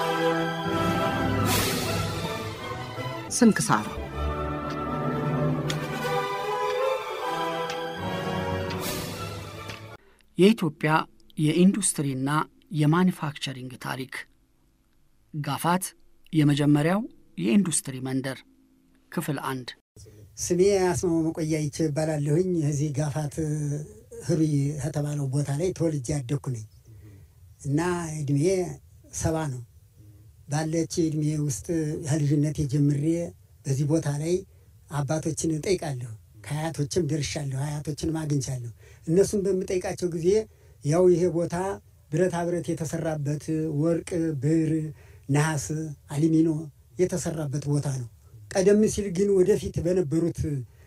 ስንክሳር የኢትዮጵያ የኢንዱስትሪና የማኒፋክቸሪንግ ታሪክ ጋፋት የመጀመሪያው የኢንዱስትሪ መንደር ክፍል አንድ ስሜ አስማማ መቆያ ይቼ እባላለሁኝ። እዚህ ጋፋት ህሩይ ከተባለው ቦታ ላይ ተወልጄ ያደግኩ ነኝ እና እድሜ ሰባ ነው። ባለች እድሜ ውስጥ ከልጅነት ጀምሬ በዚህ ቦታ ላይ አባቶችን እጠይቃለሁ። ከአያቶችም ደርሻለሁ፣ አያቶችንም አግኝቻለሁ። እነሱም በምጠይቃቸው ጊዜ ያው ይሄ ቦታ ብረታ ብረት የተሰራበት ወርቅ፣ ብር፣ ነሐስ፣ አሊሚኖ የተሰራበት ቦታ ነው። ቀደም ሲል ግን ወደፊት በነበሩት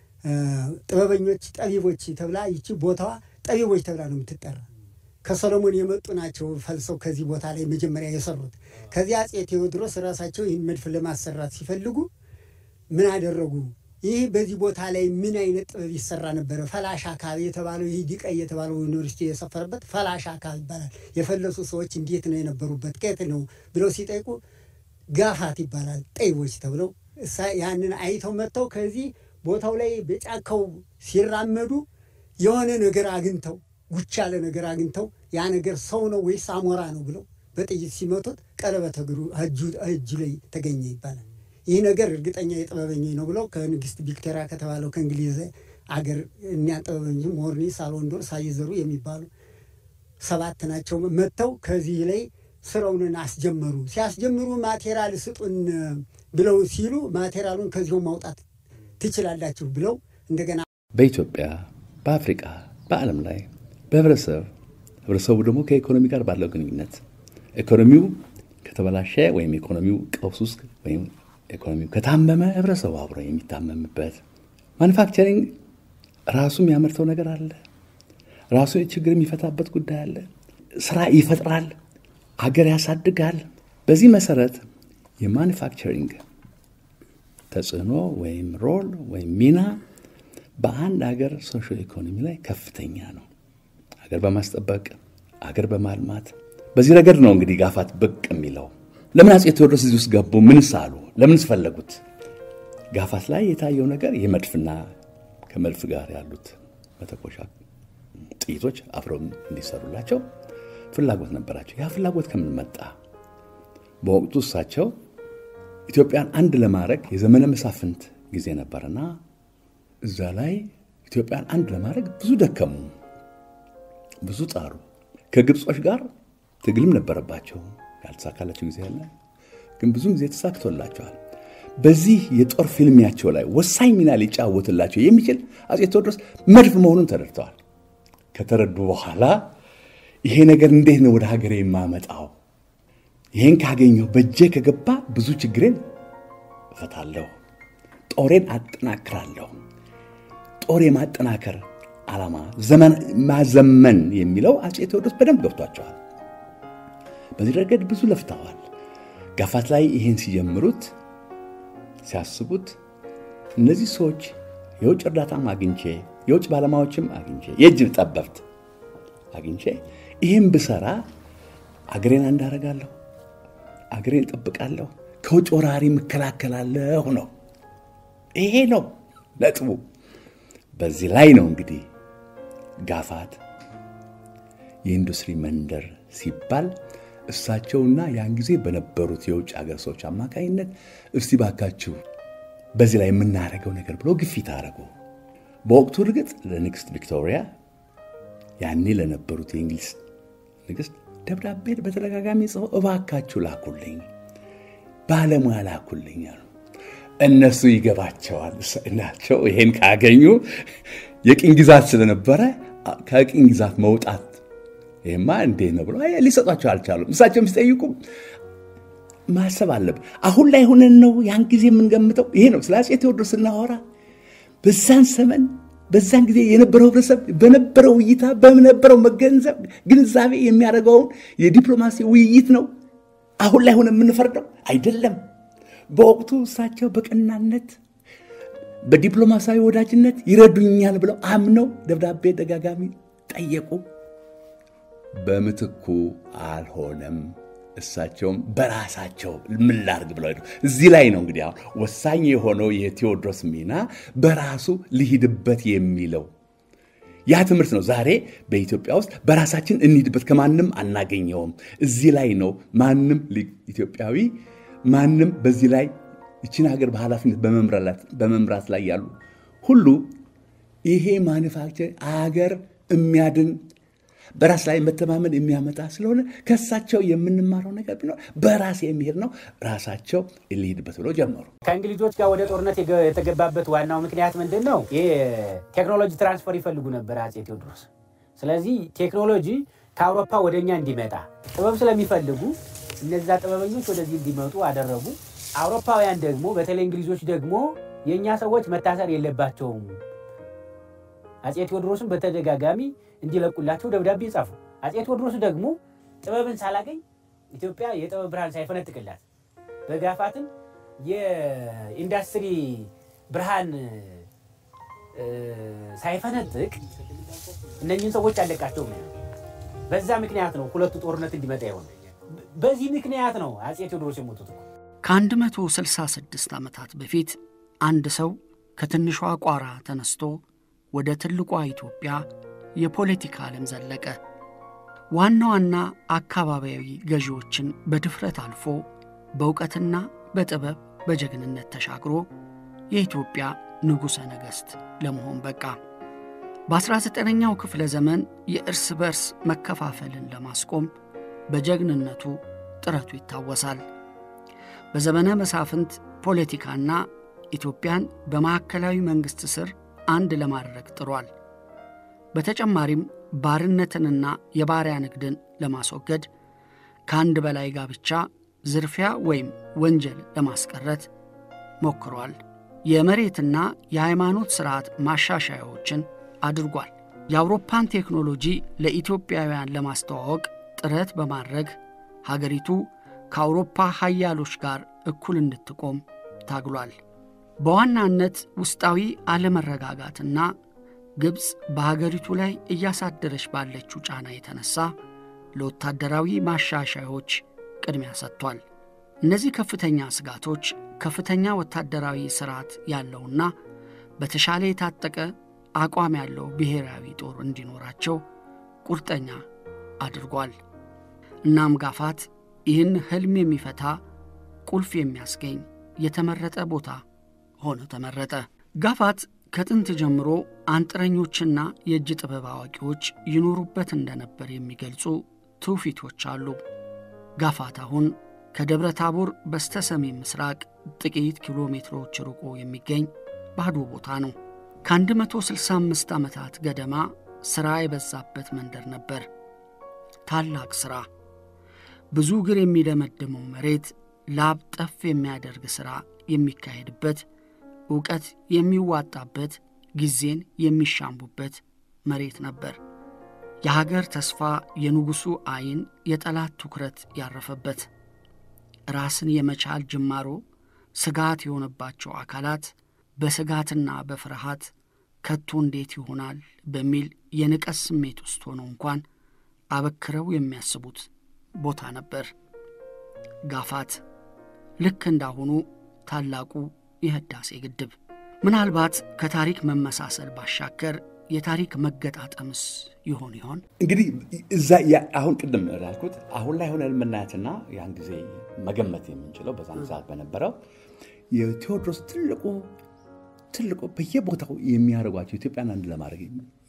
ጥበበኞች ጠቢቦች ተብላ ይቺ ቦታዋ ጠቢቦች ተብላ ነው የምትጠራ። ከሰሎሞን የመጡ ናቸው ፈልሰው ከዚህ ቦታ ላይ መጀመሪያ የሰሩት። ከዚህ አፄ ቴዎድሮስ ራሳቸው ይህን መድፍ ለማሰራት ሲፈልጉ ምን አደረጉ? ይህ በዚህ ቦታ ላይ ምን አይነት ጥበብ ይሰራ ነበረ? ፈላሻ አካባቢ የተባለው ይህ ዲቀይ የተባለው ዩኒቨርሲቲ የሰፈረበት ፈላሻ አካባቢ ይባላል። የፈለሱ ሰዎች እንዴት ነው የነበሩበት? ከየት ነው ብለው ሲጠይቁ ጋፋት ይባላል ጠይቦች ተብለው ያንን አይተው መጥተው ከዚህ ቦታው ላይ በጫካው ሲራመዱ የሆነ ነገር አግኝተው ጉች ያለ ነገር አግኝተው ያ ነገር ሰው ነው ወይስ አሞራ ነው ብለው በጥይት ሲመቱት ቀለበት እግሩ እጁ ላይ ተገኘ ይባላል። ይህ ነገር እርግጠኛ የጥበበኛ ነው ብለው ከንግስት ቪክቶሪያ ከተባለው ከእንግሊዝ አገር እኒያ ጥበበኞች ሞርኒ፣ ሳልወንዶር፣ ሳይዘሩ የሚባሉ ሰባት ናቸው መጥተው ከዚህ ላይ ስራውን አስጀመሩ። ሲያስጀምሩ ማቴሪያል ስጡን ብለው ሲሉ ማቴሪያሉን ከዚሁ ማውጣት ትችላላችሁ ብለው እንደገና በኢትዮጵያ በአፍሪቃ በዓለም ላይ በህብረተሰብ ህብረተሰቡ ደግሞ ከኢኮኖሚ ጋር ባለው ግንኙነት ኢኮኖሚው ከተበላሸ ወይም ኢኮኖሚው ቀውስ ውስጥ ወይም ኢኮኖሚው ከታመመ ህብረተሰቡ አብሮ የሚታመምበት ማኑፋክቸሪንግ ራሱ የሚያመርተው ነገር አለ። ራሱ ችግር የሚፈታበት ጉዳይ አለ። ስራ ይፈጥራል፣ አገር ያሳድጋል። በዚህ መሰረት የማኑፋክቸሪንግ ተጽዕኖ ወይም ሮል ወይም ሚና በአንድ አገር ሶሾ ኢኮኖሚ ላይ ከፍተኛ ነው። አገር በማስጠበቅ አገር በማልማት በዚህ ረገድ ነው እንግዲህ ጋፋት ብቅ የሚለው። ለምን አፄ ቴዎድሮስ እዚህ ውስጥ ገቡ? ምንስ አሉ? ለምንስ ፈለጉት? ጋፋት ላይ የታየው ነገር የመድፍና ከመድፍ ጋር ያሉት መተኮሻ ጥይቶች አብረው እንዲሰሩላቸው ፍላጎት ነበራቸው። ያ ፍላጎት ከምን መጣ? በወቅቱ እሳቸው ኢትዮጵያን አንድ ለማድረግ የዘመነ መሳፍንት ጊዜ ነበርና እዛ ላይ ኢትዮጵያን አንድ ለማድረግ ብዙ ደከሙ፣ ብዙ ጣሩ። ከግብጾች ጋር ትግልም ነበረባቸው። ያልተሳካላቸው ጊዜ ያለ ግን ብዙ ጊዜ ተሳክቶላቸዋል። በዚህ የጦር ፊልሚያቸው ላይ ወሳኝ ሚና ሊጫወትላቸው የሚችል አፄ ቴዎድሮስ መድፍ መሆኑን ተረድተዋል። ከተረዱ በኋላ ይሄ ነገር እንዴት ነው ወደ ሀገሬ የማመጣው? ይህን ካገኘሁ በእጄ ከገባ ብዙ ችግሬን እፈታለሁ፣ ጦሬን አጠናክራለሁ። ጦር የማጠናከር ዓላማ ዘመን ማዘመን የሚለው አፄ ቴዎድሮስ በደንብ ገብቷቸዋል። በዚህ ረገድ ብዙ ለፍተዋል። ጋፋት ላይ ይህን ሲጀምሩት ሲያስቡት እነዚህ ሰዎች የውጭ እርዳታም አግኝቼ የውጭ ባለሙያዎችም አግኝቼ የእጅ ጠበብት አግኝቼ ይህም ብሰራ አገሬን አንዳረጋለሁ፣ አገሬን እጠብቃለሁ፣ ከውጭ ወራሪ እከላከላለሁ ነው። ይሄ ነው ነጥቡ። በዚህ ላይ ነው እንግዲህ ጋፋት የኢንዱስትሪ መንደር ሲባል እሳቸውና ያን ጊዜ በነበሩት የውጭ ሀገር ሰዎች አማካኝነት እስቲ ባካችሁ በዚህ ላይ የምናደርገው ነገር ብሎ ግፊት አደረጉ። በወቅቱ እርግጥ ለንግስት ቪክቶሪያ ያኔ ለነበሩት የእንግሊዝ ንግስት ደብዳቤ በተደጋጋሚ ጽፈው እባካችሁ ላኩልኝ፣ ባለሙያ ላኩልኝ አሉ። እነሱ ይገባቸዋል ናቸው። ይሄን ካገኙ የቅኝ ግዛት ስለነበረ ከቅኝ ግዛት መውጣት ይህማ እንዴት ነው ብሎ ሊሰጧቸው አልቻሉም። እሳቸውም ሲጠይቁ ማሰብ አለብን። አሁን ላይ ሆነን ነው ያን ጊዜ የምንገምተው። ይሄ ነው ስለ አፄ ቴዎድሮስ ስናወራ በዛን ዘመን በዛን ጊዜ የነበረው ህብረተሰብ በነበረው እይታ በነበረው መገንዘብ ግንዛቤ የሚያደርገውን የዲፕሎማሲ ውይይት ነው አሁን ላይ ሆነ የምንፈርደው አይደለም። በወቅቱ እሳቸው በቀናነት በዲፕሎማሲያዊ ወዳጅነት ይረዱኛል ብለው አምነው ደብዳቤ ደጋጋሚ ጠየቁ። በምትኩ አልሆነም እሳቸውም በራሳቸው ምን ላድርግ ብለው ሄዱ። እዚህ ላይ ነው እንግዲህ አሁን ወሳኝ የሆነው የቴዎድሮስ ሚና በራሱ ልሂድበት የሚለው ያ ትምህርት ነው። ዛሬ በኢትዮጵያ ውስጥ በራሳችን እንሂድበት ከማንም አናገኘውም። እዚህ ላይ ነው ማንም ኢትዮጵያዊ ማንም በዚህ ላይ ይችን ሀገር በኃላፊነት በመምራት ላይ ያሉ ሁሉ ይሄ ማኒፋክቸር አገር የሚያድን በራስ ላይ መተማመን የሚያመጣ ስለሆነ ከእሳቸው የምንማረው ነገር ቢኖር በራስ የሚሄድ ነው። ራሳቸው ልሂድበት ብለው ጀመሩ። ከእንግሊዞች ጋር ወደ ጦርነት የተገባበት ዋናው ምክንያት ምንድን ነው? የቴክኖሎጂ ትራንስፈር ይፈልጉ ነበር አፄ ቴዎድሮስ። ስለዚህ ቴክኖሎጂ ከአውሮፓ ወደ እኛ እንዲመጣ ጥበብ ስለሚፈልጉ እነዛ ጥበበኞች ወደዚህ እንዲመጡ አደረጉ። አውሮፓውያን ደግሞ በተለይ እንግሊዞች ደግሞ የእኛ ሰዎች መታሰር የለባቸውም አፄ ቴዎድሮስን በተደጋጋሚ እንዲለቁላቸው ደብዳቤ ጻፉ። አፄ ቴዎድሮስ ደግሞ ጥበብን ሳላገኝ ኢትዮጵያ የጥበብ ብርሃን ሳይፈነጥቅላት በጋፋትም የኢንዱስትሪ ብርሃን ሳይፈነጥቅ እነኝህን ሰዎች አለቃቸውም። በዛ ምክንያት ነው ሁለቱ ጦርነት እንዲመጣ የሆነ። በዚህ ምክንያት ነው አፄ ቴዎድሮስ የሞቱት። ከ166 ዓመታት በፊት አንድ ሰው ከትንሿ ቋራ ተነስቶ ወደ ትልቋ ኢትዮጵያ የፖለቲካ ዓለም ዘለቀ። ዋና ዋና አካባቢያዊ ገዢዎችን በድፍረት አልፎ በእውቀትና በጥበብ በጀግንነት ተሻግሮ የኢትዮጵያ ንጉሠ ነገሥት ለመሆን በቃ። በ19ኛው ክፍለ ዘመን የእርስ በርስ መከፋፈልን ለማስቆም በጀግንነቱ ጥረቱ ይታወሳል። በዘመነ መሳፍንት ፖለቲካና ኢትዮጵያን በማዕከላዊ መንግሥት ስር አንድ ለማድረግ ጥሯል። በተጨማሪም ባርነትንና የባሪያ ንግድን ለማስወገድ ከአንድ በላይ ጋብቻ፣ ዝርፊያ ወይም ወንጀል ለማስቀረት ሞክሯል። የመሬትና የሃይማኖት ሥርዓት ማሻሻያዎችን አድርጓል። የአውሮፓን ቴክኖሎጂ ለኢትዮጵያውያን ለማስተዋወቅ ጥረት በማድረግ ሀገሪቱ ከአውሮፓ ሀያሎች ጋር እኩል እንድትቆም ታግሏል። በዋናነት ውስጣዊ አለመረጋጋትና ግብፅ በሀገሪቱ ላይ እያሳደረች ባለችው ጫና የተነሳ ለወታደራዊ ማሻሻያዎች ቅድሚያ ሰጥቷል። እነዚህ ከፍተኛ ስጋቶች ከፍተኛ ወታደራዊ ስርዓት ያለውና በተሻለ የታጠቀ አቋም ያለው ብሔራዊ ጦር እንዲኖራቸው ቁርጠኛ አድርጓል። እናም ጋፋት ይህን ሕልም የሚፈታ ቁልፍ የሚያስገኝ የተመረጠ ቦታ ሆኖ ተመረጠ። ጋፋት ከጥንት ጀምሮ አንጥረኞችና የእጅ ጥበብ አዋቂዎች ይኖሩበት እንደነበር የሚገልጹ ትውፊቶች አሉ። ጋፋት አሁን ከደብረ ታቦር በስተ ሰሜን ምስራቅ ጥቂት ኪሎ ሜትሮች ርቆ የሚገኝ ባዶ ቦታ ነው። ከ165 ዓመታት ገደማ ሥራ የበዛበት መንደር ነበር። ታላቅ ሥራ፣ ብዙ እግር የሚደመድመው መሬት፣ ላብ ጠፍ የሚያደርግ ሥራ የሚካሄድበት ዕውቀት የሚዋጣበት ጊዜን የሚሻምቡበት መሬት ነበር። የሀገር ተስፋ፣ የንጉሡ ዐይን፣ የጠላት ትኩረት ያረፈበት ራስን የመቻል ጅማሮ ስጋት የሆነባቸው አካላት በስጋትና በፍርሃት ከቶ እንዴት ይሆናል በሚል የንቀት ስሜት ውስጥ ሆነው እንኳን አበክረው የሚያስቡት ቦታ ነበር። ጋፋት ልክ እንዳሁኑ ታላቁ የህዳሴ ግድብ ምናልባት ከታሪክ መመሳሰል ባሻገር የታሪክ መገጣጠምስ ይሆን ይሆን? እንግዲህ እዛ አሁን ቅድም ያልኩት አሁን ላይ ሆነን የምናያትና ያን ጊዜ መገመት የምንችለው በዛን ሰዓት በነበረው የቴዎድሮስ ትልቁ ትልቁ በየቦታው የሚያደርጓቸው ኢትዮጵያን አንድ ለማድረግ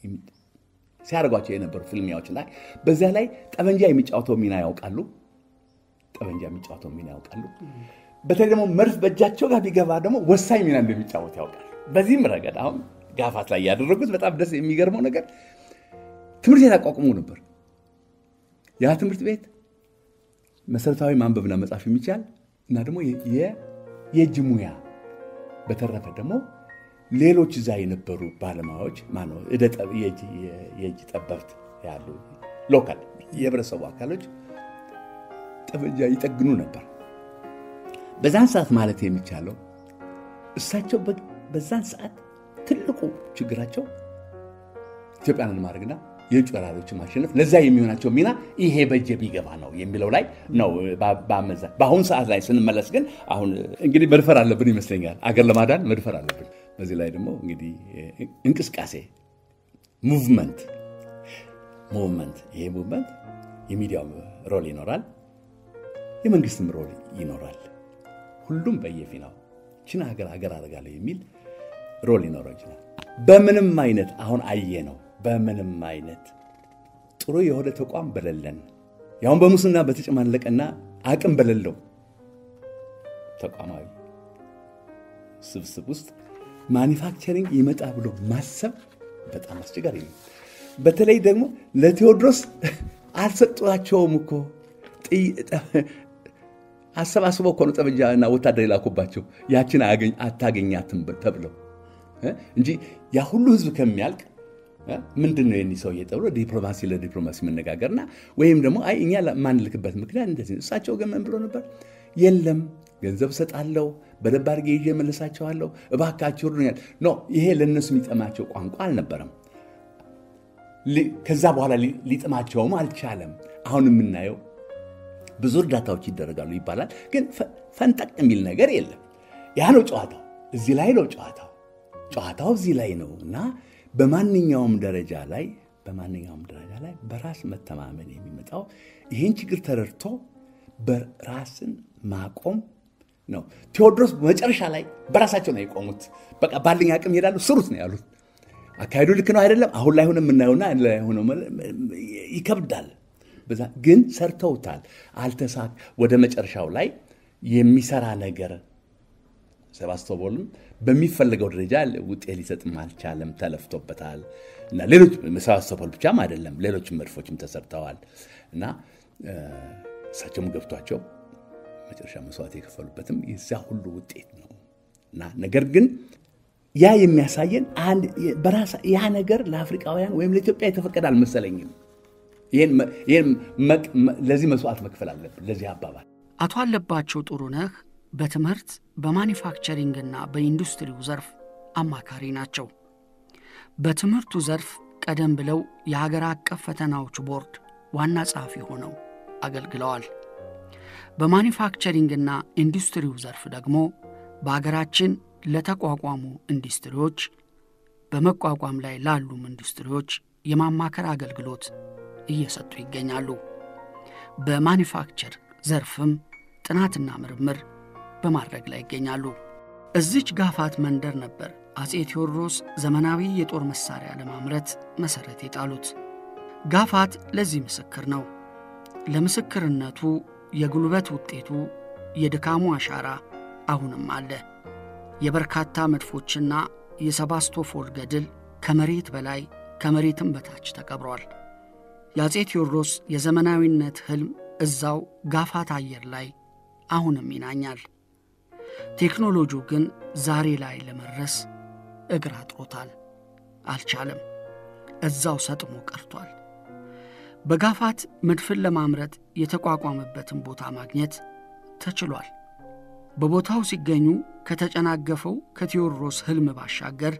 ሲያደርጓቸው የነበሩ ፍልሚያዎች ላይ በዚያ ላይ ጠመንጃ የሚጫወተው ሚና ያውቃሉ። ጠመንጃ የሚጫወተው ሚና ያውቃሉ። በተለይ ደግሞ መርፍ በእጃቸው ጋር ቢገባ ደግሞ ወሳኝ ሚና እንደሚጫወት ያውቃል። በዚህም ረገድ አሁን ጋፋት ላይ ያደረጉት በጣም ደስ የሚገርመው ነገር ትምህርት ቤት አቋቁሞ ነበር። ያ ትምህርት ቤት መሰረታዊ ማንበብና መጻፍ የሚቻል እና ደግሞ የእጅ ሙያ በተረፈ ደግሞ ሌሎች እዛ የነበሩ ባለሙያዎች ማነው የእጅ ጠበብት ያሉ ሎካል የህብረተሰቡ አካሎች ጠመንጃ ይጠግኑ ነበር። በዛን ሰዓት ማለት የሚቻለው እሳቸው በዛን ሰዓት ትልቁ ችግራቸው ኢትዮጵያንን ማድረግና የውጭ ወራሪዎችን ማሸነፍ ለዛ የሚሆናቸው ሚና ይሄ በጀ ቢገባ ነው የሚለው ላይ ነው በአመዛ በአሁኑ ሰዓት ላይ ስንመለስ ግን አሁን እንግዲህ መድፈር አለብን ይመስለኛል። አገር ለማዳን መድፈር አለብን። በዚህ ላይ ደግሞ እንግዲህ እንቅስቃሴ ሙቭመንት ሙቭመንት ይሄ ሙቭመንት የሚዲያው ሮል ይኖራል፣ የመንግስትም ሮል ይኖራል። ሁሉም በየፊናው ችን ሀገር ሀገር አደርጋለሁ የሚል ሮል ሊኖረው ይችላል። በምንም አይነት አሁን አየ ነው። በምንም አይነት ጥሩ የሆነ ተቋም በሌለን ያሁን በሙስና በተጨማለቀና አቅም በሌለው ተቋማዊ ስብስብ ውስጥ ማኒፋክቸሪንግ ይመጣ ብሎ ማሰብ በጣም አስቸጋሪ ነው። በተለይ ደግሞ ለቴዎድሮስ አልሰጧቸውም እኮ አሰባስበው እኮ ነው ጠመንጃ እና ወታደር የላኩባቸው ያችን አታገኛትም ተብለው እንጂ ያ ሁሉ ህዝብ ከሚያልቅ ምንድን ነው የኒ ሰውዬ ተብሎ ዲፕሎማሲ ለዲፕሎማሲ መነጋገርና ወይም ደግሞ አይ እኛ ማንልክበት ምክንያት እንደዚህ እሳቸው ግን ምን ብሎ ነበር? የለም ገንዘብ እሰጣለሁ፣ በደንብ አድርጌ ይዤ እመልሳቸዋለሁ፣ እባካችሁ እርዱኛል። ኖ ይሄ ለእነሱ የሚጠማቸው ቋንቋ አልነበረም። ከዛ በኋላ ሊጥማቸውም አልቻለም። አሁን የምናየው ብዙ እርዳታዎች ይደረጋሉ ይባላል፣ ግን ፈንጠቅ የሚል ነገር የለም። ያ ነው ጨዋታው። እዚህ ላይ ነው ጨዋታው። ጨዋታው እዚህ ላይ ነው እና በማንኛውም ደረጃ ላይ በማንኛውም ደረጃ ላይ በራስ መተማመን የሚመጣው ይህን ችግር ተረድቶ በራስን ማቆም ነው። ቴዎድሮስ መጨረሻ ላይ በራሳቸው ነው የቆሙት። በቃ ባለኝ አቅም ይሄዳሉ፣ ስሩት ነው ያሉት። አካሄዱ ልክ ነው አይደለም። አሁን ላይ ሆነ የምናየውና ሆነ ይከብዳል። ግን ሰርተውታል። አልተሳክ ወደ መጨረሻው ላይ የሚሰራ ነገር ሴባስቶፖልም በሚፈለገው ደረጃ ውጤት ሊሰጥም አልቻለም። ተለፍቶበታል እና ሌሎች ሴባስቶፖል ብቻም አይደለም ሌሎችም መድፎችም ተሰርተዋል እና እሳቸውም ገብቷቸው መጨረሻ መስዋዕት የከፈሉበትም የዚያ ሁሉ ውጤት ነው እና ነገር ግን ያ የሚያሳየን በራሳ ያ ነገር ለአፍሪካውያን ወይም ለኢትዮጵያ የተፈቀደ አልመሰለኝም። ለዚህ መስዋዕት መክፈል አለብን። ለዚህ አባባል አቶ አለባቸው ጥሩነህ በትምህርት በማኒፋክቸሪንግና በኢንዱስትሪው ዘርፍ አማካሪ ናቸው። በትምህርቱ ዘርፍ ቀደም ብለው የሀገር አቀፍ ፈተናዎች ቦርድ ዋና ጸሐፊ ሆነው አገልግለዋል። በማኒፋክቸሪንግና ኢንዱስትሪው ዘርፍ ደግሞ በአገራችን ለተቋቋሙ ኢንዱስትሪዎች፣ በመቋቋም ላይ ላሉም ኢንዱስትሪዎች የማማከር አገልግሎት እየሰጡ ይገኛሉ። በማኒፋክቸር ዘርፍም ጥናትና ምርምር በማድረግ ላይ ይገኛሉ። እዚች ጋፋት መንደር ነበር አፄ ቴዎድሮስ ዘመናዊ የጦር መሣሪያ ለማምረት መሠረት የጣሉት። ጋፋት ለዚህ ምስክር ነው። ለምስክርነቱ የጉልበት ውጤቱ የድካሙ አሻራ አሁንም አለ። የበርካታ መድፎችና የሰባስቶፖል ገድል ከመሬት በላይ ከመሬትም በታች ተቀብሯል። የአፄ ቴዎድሮስ የዘመናዊነት ሕልም እዛው ጋፋት አየር ላይ አሁንም ይናኛል። ቴክኖሎጂው ግን ዛሬ ላይ ለመድረስ እግር አጥሮታል፣ አልቻለም። እዛው ሰጥሞ ቀርቷል። በጋፋት መድፍን ለማምረት የተቋቋመበትን ቦታ ማግኘት ተችሏል። በቦታው ሲገኙ ከተጨናገፈው ከቴዎድሮስ ሕልም ባሻገር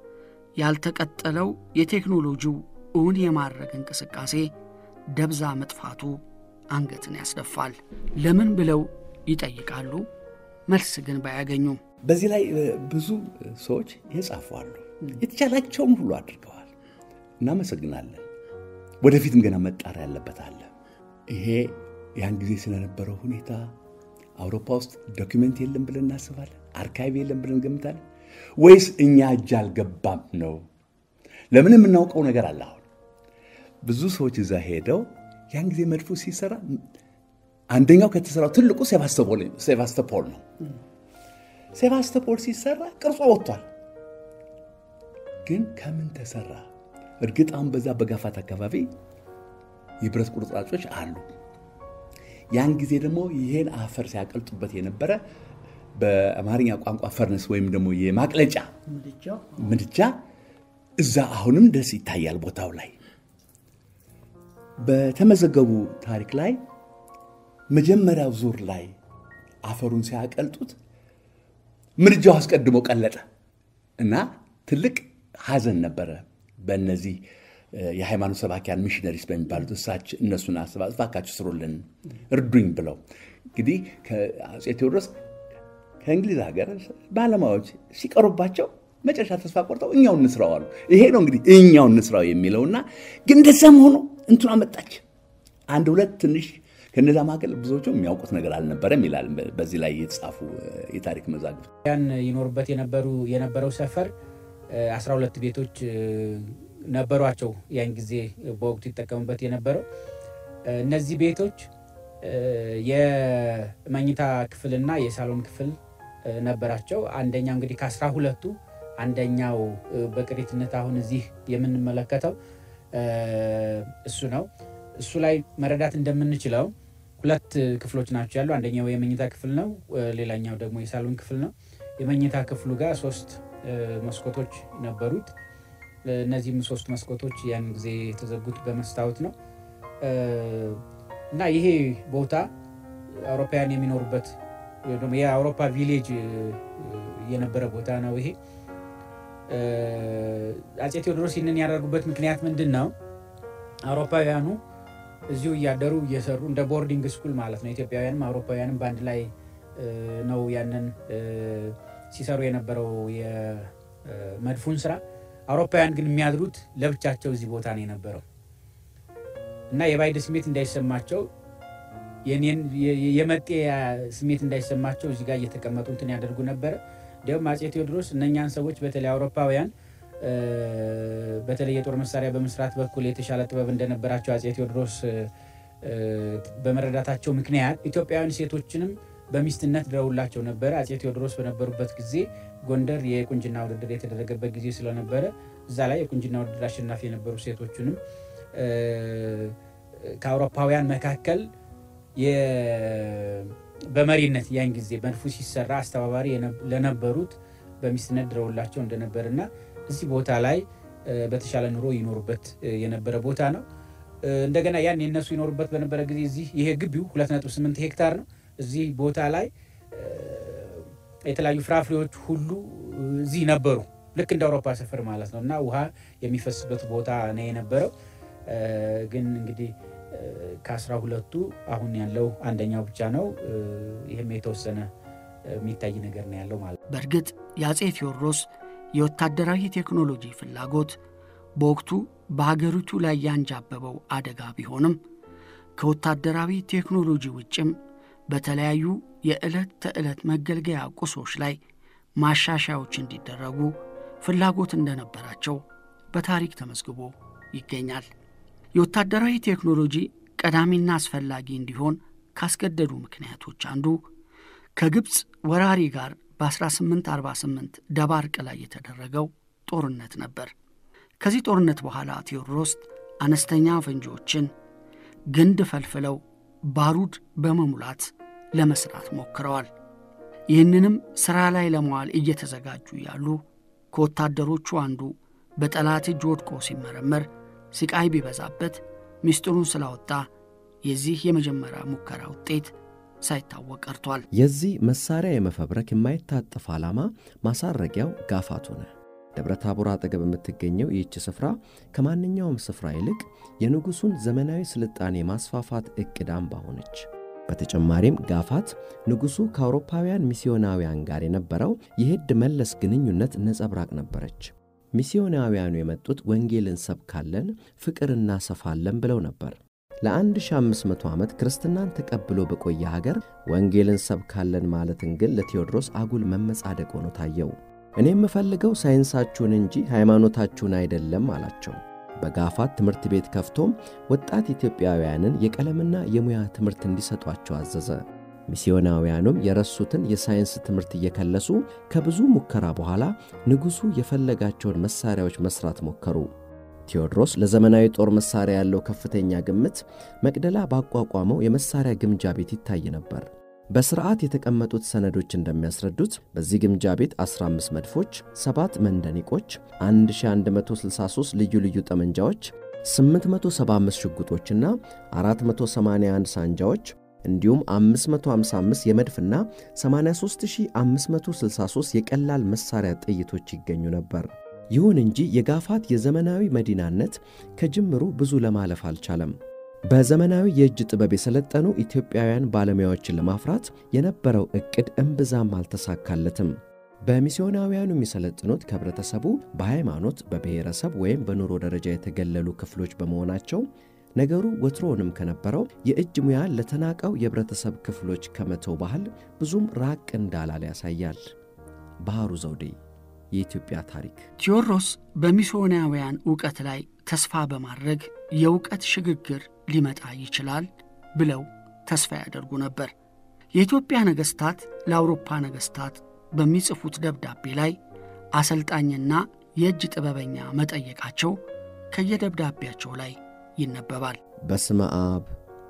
ያልተቀጠለው የቴክኖሎጂው እውን የማድረግ እንቅስቃሴ ደብዛ መጥፋቱ አንገትን ያስደፋል። ለምን ብለው ይጠይቃሉ። መልስ ግን ባያገኙም በዚህ ላይ ብዙ ሰዎች የጻፉ አሉ። የተቻላቸውም ሁሉ አድርገዋል። እናመሰግናለን። ወደፊትም ገና መጣር ያለበት አለ። ይሄ ያን ጊዜ ስለነበረው ሁኔታ አውሮፓ ውስጥ ዶኪመንት የለም ብለን እናስባለን? አርካይቭ የለም ብለን እንገምታለን? ወይስ እኛ እጅ አልገባም ነው? ለምን የምናውቀው ነገር አለ። አሁን ብዙ ሰዎች እዛ ሄደው ያን ጊዜ መድፉ ሲሰራ አንደኛው ከተሰራው ትልቁ ሴቫስቶፖል ነው። ሴቫስቶፖል ሲሰራ ቅርጾ ወጥቷል። ግን ከምን ተሰራ? እርግጥ አሁን በዛ በጋፋት አካባቢ የብረት ቁርጥራጮች አሉ። ያን ጊዜ ደግሞ ይሄን አፈር ሲያቀልጡበት የነበረ በአማርኛ ቋንቋ ፈርነስ ወይም ደግሞ የማቅለጫ ምድጃ እዛ አሁንም ደስ ይታያል ቦታው ላይ በተመዘገቡ ታሪክ ላይ መጀመሪያው ዙር ላይ አፈሩን ሲያቀልጡት ምድጃው አስቀድሞ ቀለጠ እና ትልቅ ሐዘን ነበረ በእነዚህ የሃይማኖት ሰባኪያን ሚሽነሪስ በሚባሉት እሳች እነሱን እባካችሁ ስሩልን እርዱኝ ብለው እንግዲህ ከአፄ ቴዎድሮስ ከእንግሊዝ ሀገር ባለሙያዎች ሲቀሩባቸው መጨረሻ ተስፋ ቆርጠው እኛው እንስራው አሉ። ይሄ ነው እንግዲህ እኛው እንስራው የሚለውና ግን እንደዛም ሆኖ እንትኗ መጣች። አንድ ሁለት ትንሽ ከነዛ መካከል ብዙዎቹ የሚያውቁት ነገር አልነበረም ይላል በዚህ ላይ የተጻፉ የታሪክ መዛግብት። ያን ይኖሩበት የነበሩ የነበረው ሰፈር 12 ቤቶች ነበሯቸው። ያን ጊዜ በወቅቱ ይጠቀሙበት የነበረው እነዚህ ቤቶች የመኝታ ክፍልና የሳሎን ክፍል ነበራቸው። አንደኛው እንግዲህ ከአስራ ሁለቱ አንደኛው በቅሪትነት አሁን እዚህ የምንመለከተው እሱ ነው። እሱ ላይ መረዳት እንደምንችለው ሁለት ክፍሎች ናቸው ያሉ። አንደኛው የመኝታ ክፍል ነው፣ ሌላኛው ደግሞ የሳሎን ክፍል ነው። የመኝታ ክፍሉ ጋር ሶስት መስኮቶች ነበሩት። እነዚህም ሶስት መስኮቶች ያን ጊዜ የተዘጉት በመስታወት ነው እና ይሄ ቦታ አውሮፓውያን የሚኖሩበት የአውሮፓ ቪሌጅ የነበረ ቦታ ነው። ይሄ አፄ ቴዎድሮስ ይህንን ያደርጉበት ምክንያት ምንድን ነው? አውሮፓውያኑ እዚሁ እያደሩ እየሰሩ እንደ ቦርዲንግ ስኩል ማለት ነው። ኢትዮጵያውያንም አውሮፓውያንም በአንድ ላይ ነው ያንን ሲሰሩ የነበረው የመድፉን ስራ። አውሮፓውያን ግን የሚያድሩት ለብቻቸው እዚህ ቦታ ነው የነበረው እና የባዕድ ስሜት እንዳይሰማቸው የመጤ ስሜት እንዳይሰማቸው እዚህ ጋር እየተቀመጡ እንትን ያደርጉ ነበረ። እንዲሁም አፄ ቴዎድሮስ እነኛን ሰዎች በተለይ አውሮፓውያን በተለይ የጦር መሳሪያ በመስራት በኩል የተሻለ ጥበብ እንደነበራቸው አፄ ቴዎድሮስ በመረዳታቸው ምክንያት ኢትዮጵያውያን ሴቶችንም በሚስትነት ድረውላቸው ነበረ። አፄ ቴዎድሮስ በነበሩበት ጊዜ ጎንደር የቁንጅና ውድድር የተደረገበት ጊዜ ስለነበረ እዛ ላይ የቁንጅና ውድድር አሸናፊ የነበሩ ሴቶችንም ከአውሮፓውያን መካከል በመሪነት ያን ጊዜ መድፉ ሲሰራ አስተባባሪ ለነበሩት በሚስትነት ድረውላቸው እንደነበር እና እዚህ ቦታ ላይ በተሻለ ኑሮ ይኖሩበት የነበረ ቦታ ነው። እንደገና ያን የነሱ ይኖሩበት በነበረ ጊዜ እዚህ ይሄ ግቢው 2.8 ሄክታር ነው። እዚህ ቦታ ላይ የተለያዩ ፍራፍሬዎች ሁሉ እዚህ ነበሩ። ልክ እንደ አውሮፓ ሰፈር ማለት ነው እና ውሃ የሚፈስበት ቦታ ነው የነበረው። ግን እንግዲህ ከአስራ ሁለቱ አሁን ያለው አንደኛው ብቻ ነው። ይህም የተወሰነ የሚታይ ነገር ነው ያለው ማለት ነው። በእርግጥ የአፄ ቴዎድሮስ የወታደራዊ ቴክኖሎጂ ፍላጎት በወቅቱ በሀገሪቱ ላይ ያንጃበበው አደጋ ቢሆንም ከወታደራዊ ቴክኖሎጂ ውጭም በተለያዩ የዕለት ተዕለት መገልገያ ቁሶች ላይ ማሻሻያዎች እንዲደረጉ ፍላጎት እንደነበራቸው በታሪክ ተመዝግቦ ይገኛል። የወታደራዊ ቴክኖሎጂ ቀዳሚና አስፈላጊ እንዲሆን ካስገደዱ ምክንያቶች አንዱ ከግብፅ ወራሪ ጋር በ1848 ደባርቅ ላይ የተደረገው ጦርነት ነበር። ከዚህ ጦርነት በኋላ ቴዎድሮስ አነስተኛ ፈንጂዎችን ግንድ ፈልፍለው ባሩድ በመሙላት ለመስራት ሞክረዋል። ይህንንም ሥራ ላይ ለመዋል እየተዘጋጁ ያሉ ከወታደሮቹ አንዱ በጠላት እጅ ወድቆ ሲመረመር ስቃይ ቢበዛበት ምስጢሩን ስላወጣ የዚህ የመጀመሪያ ሙከራ ውጤት ሳይታወቅ ቀርቷል። የዚህ መሳሪያ የመፈብረክ የማይታጠፍ ዓላማ ማሳረጊያው ጋፋት ሆነ። ደብረ ታቦር አጠገብ የምትገኘው ይህች ስፍራ ከማንኛውም ስፍራ ይልቅ የንጉሡን ዘመናዊ ስልጣኔ ማስፋፋት ዕቅድ አምባ ሆነች። በተጨማሪም ጋፋት ንጉሡ ከአውሮፓውያን ሚስዮናውያን ጋር የነበረው የሄድ መለስ ግንኙነት ነጸብራቅ ነበረች። ሚስዮናውያኑ የመጡት ወንጌልን ሰብካለን፣ ፍቅር እናሰፋለን ብለው ነበር። ለ1500 ዓመት ክርስትናን ተቀብሎ በቆየ ሀገር ወንጌልን ሰብካለን ማለትን ግን ለቴዎድሮስ አጉል መመጻደቅ ሆኖ ታየው። እኔ የምፈልገው ሳይንሳችሁን እንጂ ሃይማኖታችሁን አይደለም አላቸው። በጋፋት ትምህርት ቤት ከፍቶም ወጣት ኢትዮጵያውያንን የቀለምና የሙያ ትምህርት እንዲሰጧቸው አዘዘ። ሚስዮናውያኑም የረሱትን የሳይንስ ትምህርት እየከለሱ ከብዙ ሙከራ በኋላ ንጉሡ የፈለጋቸውን መሣሪያዎች መሥራት ሞከሩ። ቴዎድሮስ ለዘመናዊ ጦር መሣሪያ ያለው ከፍተኛ ግምት መቅደላ ባቋቋመው የመሣሪያ ግምጃ ቤት ይታይ ነበር። በሥርዓት የተቀመጡት ሰነዶች እንደሚያስረዱት በዚህ ግምጃ ቤት 15 መድፎች፣ 7 መንደኒቆች፣ 1163 ልዩ ልዩ ጠመንጃዎች፣ 875 ሽጉጦችና 481 ሳንጃዎች እንዲሁም 555 የመድፍና 83563 የቀላል መሣሪያ ጥይቶች ይገኙ ነበር። ይሁን እንጂ የጋፋት የዘመናዊ መዲናነት ከጅምሩ ብዙ ለማለፍ አልቻለም። በዘመናዊ የእጅ ጥበብ የሰለጠኑ ኢትዮጵያውያን ባለሙያዎችን ለማፍራት የነበረው ዕቅድ እምብዛም አልተሳካለትም። በሚስዮናውያኑ የሚሰለጥኑት ከህብረተሰቡ በሃይማኖት፣ በብሔረሰብ ወይም በኑሮ ደረጃ የተገለሉ ክፍሎች በመሆናቸው ነገሩ ወትሮውንም ከነበረው የእጅ ሙያን ለተናቀው የህብረተሰብ ክፍሎች ከመተው ባህል ብዙም ራቅ እንዳላለ ያሳያል። ባህሩ ዘውዴ የኢትዮጵያ ታሪክ ቴዎድሮስ በሚስዮናውያን ዕውቀት ላይ ተስፋ በማድረግ የእውቀት ሽግግር ሊመጣ ይችላል ብለው ተስፋ ያደርጉ ነበር። የኢትዮጵያ ነገሥታት ለአውሮፓ ነገሥታት በሚጽፉት ደብዳቤ ላይ አሰልጣኝና የእጅ ጥበበኛ መጠየቃቸው ከየደብዳቤያቸው ላይ ይነበባል። በስመ አብ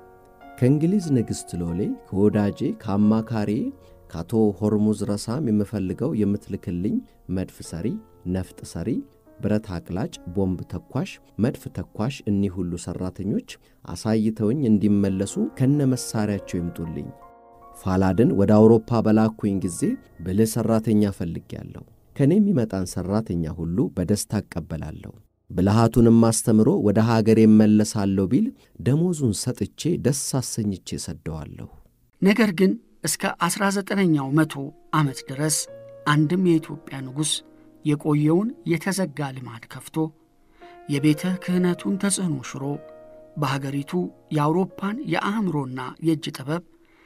ከእንግሊዝ ንግሥት ሎሌ ከወዳጄ ከአማካሪ ከአቶ ሆርሙዝ ረሳም የምፈልገው የምትልክልኝ መድፍ ሰሪ፣ ነፍጥ ሰሪ፣ ብረት አቅላጭ፣ ቦምብ ተኳሽ፣ መድፍ ተኳሽ እኒህ ሁሉ ሠራተኞች አሳይተውኝ እንዲመለሱ ከነ መሣሪያቸው ይምጡልኝ። ፋላድን ወደ አውሮፓ በላኩኝ ጊዜ ብልህ ሠራተኛ ፈልጌያለሁ። ከእኔ የሚመጣን ሠራተኛ ሁሉ በደስታ እቀበላለሁ። ብልሃቱንም አስተምሮ ወደ ሀገር እመለሳለሁ ቢል ደሞዙን ሰጥቼ ደስ አሰኝቼ ሰደዋለሁ። ነገር ግን እስከ 19ኛው መቶ ዓመት ድረስ አንድም የኢትዮጵያ ንጉሥ የቆየውን የተዘጋ ልማድ ከፍቶ የቤተ ክህነቱን ተጽዕኖ ሽሮ በሀገሪቱ የአውሮፓን የአእምሮና የእጅ ጥበብ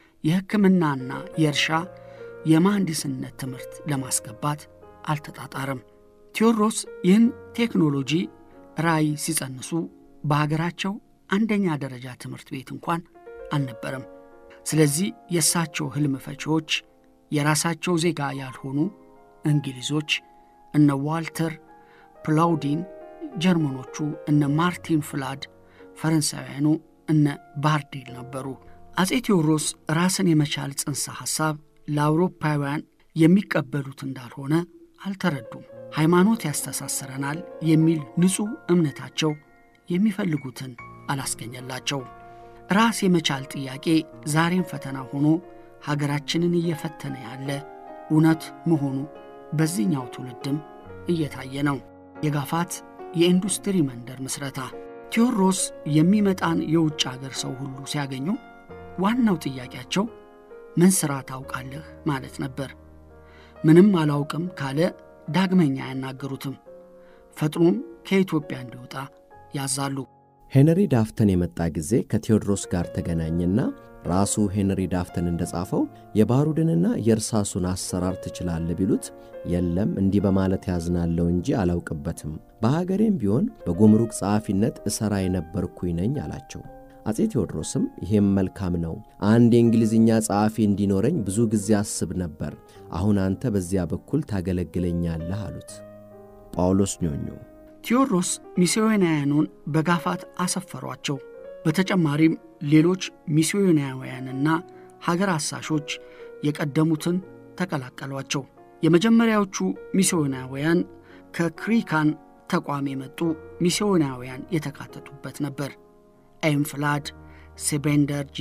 የሕክምናና የእርሻ የመሐንዲስነት ትምህርት ለማስገባት አልተጣጣረም። ቴዎድሮስ ይህን ቴክኖሎጂ ራዕይ ሲጸንሱ በሀገራቸው አንደኛ ደረጃ ትምህርት ቤት እንኳን አልነበረም። ስለዚህ የእሳቸው ሕልም ፈቺዎች የራሳቸው ዜጋ ያልሆኑ እንግሊዞች እነ ዋልተር ፕላውዲን፣ ጀርመኖቹ እነ ማርቲን ፍላድ፣ ፈረንሳውያኑ እነ ባርዴል ነበሩ። አፄ ቴዎድሮስ ራስን የመቻል ጽንሰ ሐሳብ ለአውሮፓውያን የሚቀበሉት እንዳልሆነ አልተረዱም። ሃይማኖት ያስተሳስረናል የሚል ንጹሕ እምነታቸው የሚፈልጉትን አላስገኘላቸው። ራስ የመቻል ጥያቄ ዛሬም ፈተና ሆኖ ሀገራችንን እየፈተነ ያለ እውነት መሆኑ በዚህኛው ትውልድም እየታየ ነው። የጋፋት የኢንዱስትሪ መንደር ምስረታ ቴዎድሮስ የሚመጣን የውጭ አገር ሰው ሁሉ ሲያገኙ ዋናው ጥያቄያቸው ምን ሥራ ታውቃለህ ማለት ነበር። ምንም አላውቅም ካለ ዳግመኛ አያናገሩትም። ፈጥኖም ከኢትዮጵያ እንዲወጣ ያዛሉ። ሄንሪ ዳፍተን የመጣ ጊዜ ከቴዎድሮስ ጋር ተገናኘና ራሱ ሄንሪ ዳፍተን እንደጻፈው የባሩድንና የእርሳሱን አሰራር ትችላለህ ቢሉት የለም እንዲህ በማለት ያዝናለው እንጂ አላውቅበትም፣ በሀገሬም ቢሆን በጉምሩክ ጸሐፊነት እሠራ የነበርኩኝ ነኝ አላቸው። አፄ ቴዎድሮስም ይሄም መልካም ነው፣ አንድ የእንግሊዝኛ ጸሐፊ እንዲኖረኝ ብዙ ጊዜ አስብ ነበር። አሁን አንተ በዚያ በኩል ታገለግለኛለህ አሉት። ጳውሎስ ኞኞ ቴዎድሮስ ሚስዮናውያኑን በጋፋት አሰፈሯቸው። በተጨማሪም ሌሎች ሚስዮናውያንና ሀገር አሳሾች የቀደሙትን ተቀላቀሏቸው። የመጀመሪያዎቹ ሚስዮናውያን ከክሪካን ተቋም የመጡ ሚስዮናውያን የተካተቱበት ነበር። ኤምፍላድ፣ ሴቤንደርጂ፣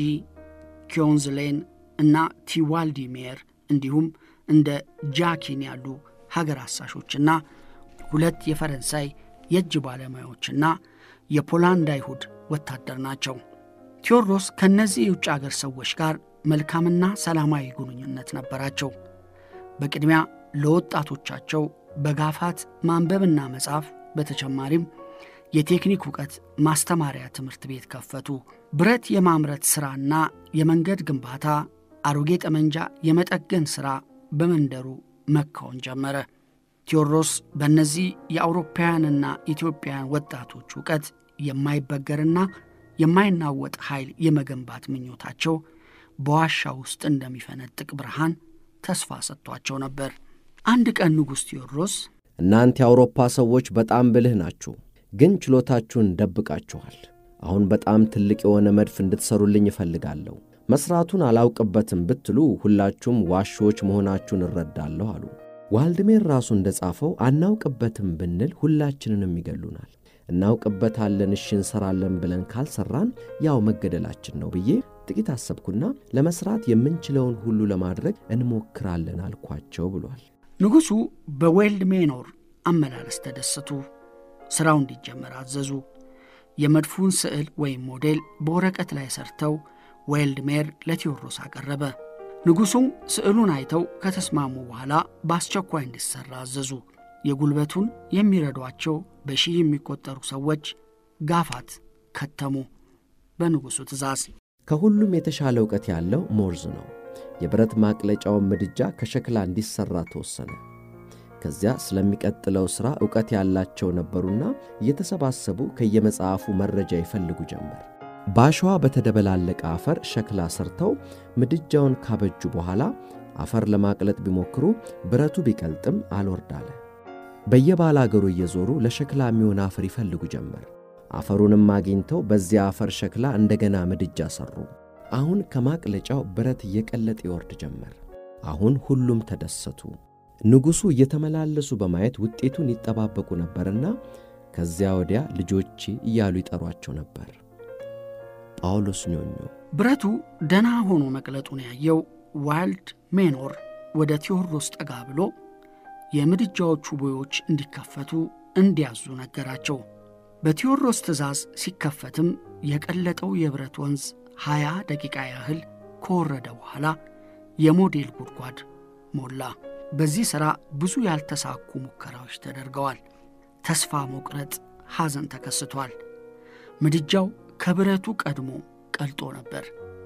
ኪዮንዝሌን እና ቲዋልዲሜር እንዲሁም እንደ ጃኪን ያሉ ሀገር አሳሾችና ሁለት የፈረንሳይ የእጅ ባለሙያዎችና የፖላንድ አይሁድ ወታደር ናቸው። ቴዎድሮስ ከእነዚህ የውጭ አገር ሰዎች ጋር መልካምና ሰላማዊ ግንኙነት ነበራቸው። በቅድሚያ ለወጣቶቻቸው በጋፋት ማንበብና መጻፍ በተጨማሪም የቴክኒክ እውቀት ማስተማሪያ ትምህርት ቤት ከፈቱ። ብረት የማምረት ሥራና የመንገድ ግንባታ፣ አሮጌ ጠመንጃ የመጠገን ሥራ በመንደሩ መካወን ጀመረ። ቴዎድሮስ በእነዚህ የአውሮፓውያንና ኢትዮጵያውያን ወጣቶች እውቀት የማይበገርና የማይናወጥ ኃይል የመገንባት ምኞታቸው በዋሻ ውስጥ እንደሚፈነጥቅ ብርሃን ተስፋ ሰጥቷቸው ነበር። አንድ ቀን ንጉሥ ቴዎድሮስ እናንተ የአውሮፓ ሰዎች በጣም ብልህ ናችሁ፣ ግን ችሎታችሁን ደብቃችኋል። አሁን በጣም ትልቅ የሆነ መድፍ እንድትሠሩልኝ እፈልጋለሁ። መሥራቱን አላውቅበትም ብትሉ ሁላችሁም ዋሾች መሆናችሁን እረዳለሁ አሉ። ዋልድሜር ራሱ እንደ ጻፈው አናውቅበትም ብንል ሁላችንንም ይገሉናል። እናውቅበታለን እሺ እንሰራለን ብለን ካልሰራን ያው መገደላችን ነው ብዬ ጥቂት አሰብኩና ለመሥራት የምንችለውን ሁሉ ለማድረግ እንሞክራለን አልኳቸው ብሏል። ንጉሡ በዌልድ ሜኖር አመላለስ ተደሰቱ። ሥራው እንዲጀመር አዘዙ። የመድፉን ስዕል ወይም ሞዴል በወረቀት ላይ ሰርተው ዌልድሜር ለቴዎድሮስ አቀረበ። ንጉሡም ስዕሉን አይተው ከተስማሙ በኋላ በአስቸኳይ እንዲሠራ አዘዙ። የጉልበቱን የሚረዷቸው በሺህ የሚቆጠሩ ሰዎች ጋፋት ከተሙ በንጉሡ ትእዛዝ። ከሁሉም የተሻለ እውቀት ያለው ሞርዝ ነው። የብረት ማቅለጫውን ምድጃ ከሸክላ እንዲሠራ ተወሰነ። ከዚያ ስለሚቀጥለው ሥራ ዕውቀት ያላቸው ነበሩና እየተሰባሰቡ ከየመጽሐፉ መረጃ ይፈልጉ ጀመር። በአሸዋ በተደበላለቀ አፈር ሸክላ ሰርተው ምድጃውን ካበጁ በኋላ አፈር ለማቅለጥ ቢሞክሩ ብረቱ ቢቀልጥም አልወርድ አለ። በየባለ አገሩ እየዞሩ ለሸክላ የሚሆን አፈር ይፈልጉ ጀመር። አፈሩንም አግኝተው በዚያ አፈር ሸክላ እንደገና ምድጃ ሠሩ። አሁን ከማቅለጫው ብረት እየቀለጠ ይወርድ ጀመር። አሁን ሁሉም ተደሰቱ። ንጉሡ እየተመላለሱ በማየት ውጤቱን ይጠባበቁ ነበርና ከዚያ ወዲያ ልጆቼ እያሉ ይጠሯቸው ነበር። ጳውሎስ ኞኞ ብረቱ ደና ሆኖ መቅለጡን ያየው ዋይልድ ሜኖር ወደ ቴዎድሮስ ጠጋ ብሎ የምድጃዎቹ ቦዮች እንዲከፈቱ እንዲያዙ ነገራቸው። በቴዎድሮስ ትእዛዝ ሲከፈትም የቀለጠው የብረት ወንዝ ሀያ ደቂቃ ያህል ከወረደ በኋላ የሞዴል ጉድጓድ ሞላ። በዚህ ሥራ ብዙ ያልተሳኩ ሙከራዎች ተደርገዋል። ተስፋ መቁረጥ፣ ሐዘን ተከስቷል። ምድጃው ከብረቱ ቀድሞ ቀልጦ ነበር።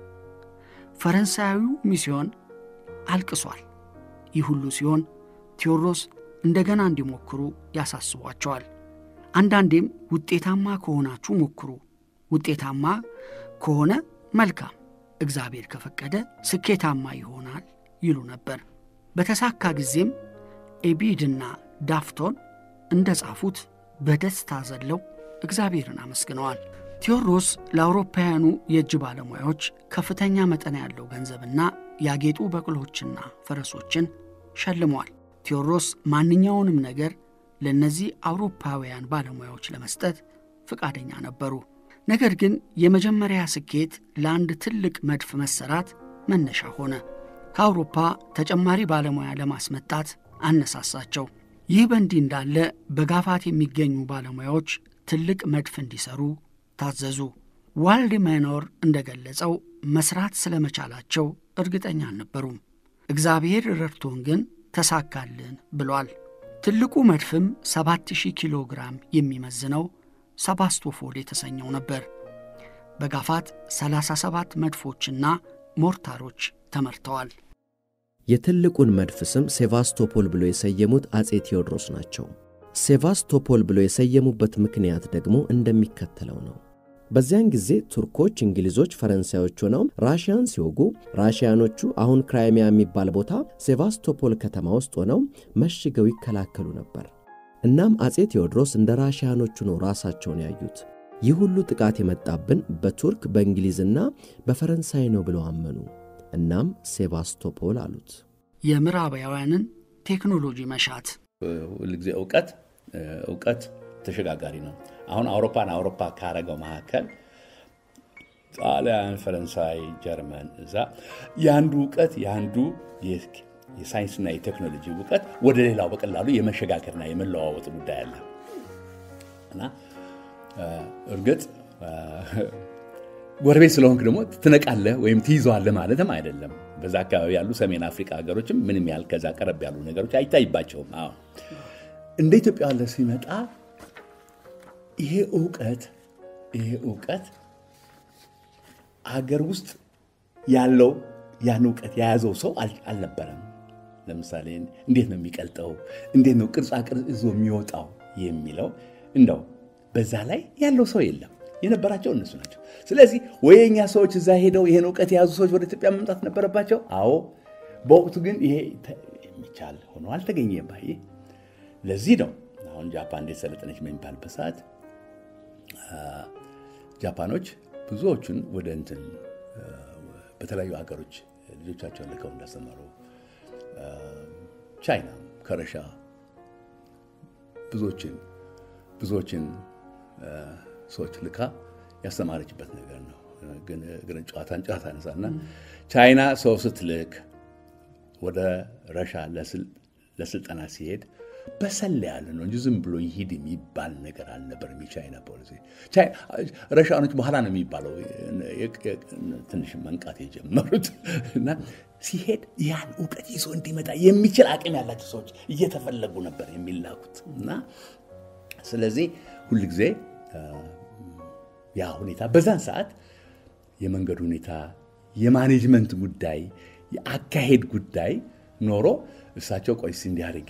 ፈረንሳዊው ሚስዮን አልቅሷል። ይህ ሁሉ ሲሆን ቴዎድሮስ እንደገና እንዲሞክሩ ያሳስቧቸዋል። አንዳንዴም ውጤታማ ከሆናችሁ ሞክሩ፣ ውጤታማ ከሆነ መልካም፣ እግዚአብሔር ከፈቀደ ስኬታማ ይሆናል ይሉ ነበር። በተሳካ ጊዜም ኤቢድና ዳፍቶን እንደ ጻፉት በደስታ ዘለው እግዚአብሔርን አመስግነዋል። ቴዎድሮስ ለአውሮፓውያኑ የእጅ ባለሙያዎች ከፍተኛ መጠን ያለው ገንዘብና ያጌጡ በቅሎችና ፈረሶችን ሸልሟል። ቴዎድሮስ ማንኛውንም ነገር ለእነዚህ አውሮፓውያን ባለሙያዎች ለመስጠት ፈቃደኛ ነበሩ። ነገር ግን የመጀመሪያ ስኬት ለአንድ ትልቅ መድፍ መሰራት መነሻ ሆነ። ከአውሮፓ ተጨማሪ ባለሙያ ለማስመጣት አነሳሳቸው። ይህ በእንዲህ እንዳለ በጋፋት የሚገኙ ባለሙያዎች ትልቅ መድፍ እንዲሰሩ ታዘዙ። ዋልድ ሜኖር እንደገለጸው መስራት ስለመቻላቸው እርግጠኛ አልነበሩም። እግዚአብሔር ረድቶን ግን ተሳካልን ብሏል። ትልቁ መድፍም 7000 ኪሎ ግራም የሚመዝነው ሰባስቶፖል የተሰኘው ነበር። በጋፋት 37 መድፎችና ሞርታሮች ተመርተዋል። የትልቁን መድፍ ስም ሴቫስቶፖል ብሎ የሰየሙት አጼ ቴዎድሮስ ናቸው። ሴቫስቶፖል ብሎ የሰየሙበት ምክንያት ደግሞ እንደሚከተለው ነው። በዚያን ጊዜ ቱርኮች፣ እንግሊዞች፣ ፈረንሳዮች ሆነው ራሽያን ሲወጉ ራሽያኖቹ አሁን ክራይሚያ የሚባል ቦታ ሴቫስቶፖል ከተማ ውስጥ ሆነው መሽገው ይከላከሉ ነበር። እናም አጼ ቴዎድሮስ እንደ ራሽያኖቹ ነው ራሳቸውን ያዩት። ይህ ሁሉ ጥቃት የመጣብን በቱርክ በእንግሊዝና በፈረንሳይ ነው ብለው አመኑ። እናም ሴቫስቶፖል አሉት። የምዕራባውያንን ቴክኖሎጂ መሻት ሁልጊዜ እውቀት እውቀት ተሸጋጋሪ ነው። አሁን አውሮፓን አውሮፓ ካረገው መካከል ጣሊያን፣ ፈረንሳይ፣ ጀርመን እዛ የአንዱ እውቀት የአንዱ የሳይንስና የቴክኖሎጂ እውቀት ወደ ሌላው በቀላሉ የመሸጋገርና የመለዋወጥ ጉዳይ አለ እና እርግጥ ጎረቤት ስለሆንክ ደግሞ ትነቃለህ ወይም ትይዘዋለህ ማለትም አይደለም። በዛ አካባቢ ያሉ ሰሜን አፍሪካ ሀገሮችም ምንም ያህል ከዛ ቀረብ ያሉ ነገሮች አይታይባቸውም። አዎ እንደ ኢትዮጵያ ያለ ሲመጣ ይሄ እውቀት ይሄ እውቀት አገር ውስጥ ያለው ያን እውቀት የያዘው ሰው አልነበረም። ለምሳሌ እንዴት ነው የሚቀልጠው፣ እንዴት ነው ቅርጻ ቅርጽ ይዞ የሚወጣው የሚለው እንደው በዛ ላይ ያለው ሰው የለም። የነበራቸው እነሱ ናቸው። ስለዚህ ወይ የእኛ ሰዎች እዛ ሄደው ይሄን እውቀት የያዙ ሰዎች ወደ ኢትዮጵያ መምጣት ነበረባቸው። አዎ፣ በወቅቱ ግን ይሄ የሚቻል ሆኖ አልተገኘም። ይሄ ለዚህ ነው አሁን ጃፓን እንዴት ሰለጠነች በሚባልበት ሰዓት ጃፓኖች ብዙዎቹን ወደ እንትን በተለያዩ ሀገሮች ልጆቻቸውን ልከው እንዳስተማሩ ቻይና ከረሻ ብዙዎችን ብዙዎችን ሰዎች ልካ ያስተማረችበት ነገር ነው። ግን እግርን ጨዋታን ጨዋታ ነሳና ቻይና ሰው ስትልክ ወደ ረሻ ለስልጠና ሲሄድ በሰል ያለ ነው እንጂ ዝም ብሎ ይሂድ የሚባል ነገር አልነበረም። የቻይና ፖሊሲ ረሻኖች በኋላ ነው የሚባለው ትንሽ መንቃት የጀመሩት እና ሲሄድ ያን እውቀት ይዞ እንዲመጣ የሚችል አቅም ያላቸው ሰዎች እየተፈለጉ ነበር የሚላኩት እና ስለዚህ ሁልጊዜ ያ ሁኔታ በዛን ሰዓት የመንገድ ሁኔታ፣ የማኔጅመንት ጉዳይ፣ የአካሄድ ጉዳይ ኖሮ እሳቸው ቆይስ እንዲያርጌ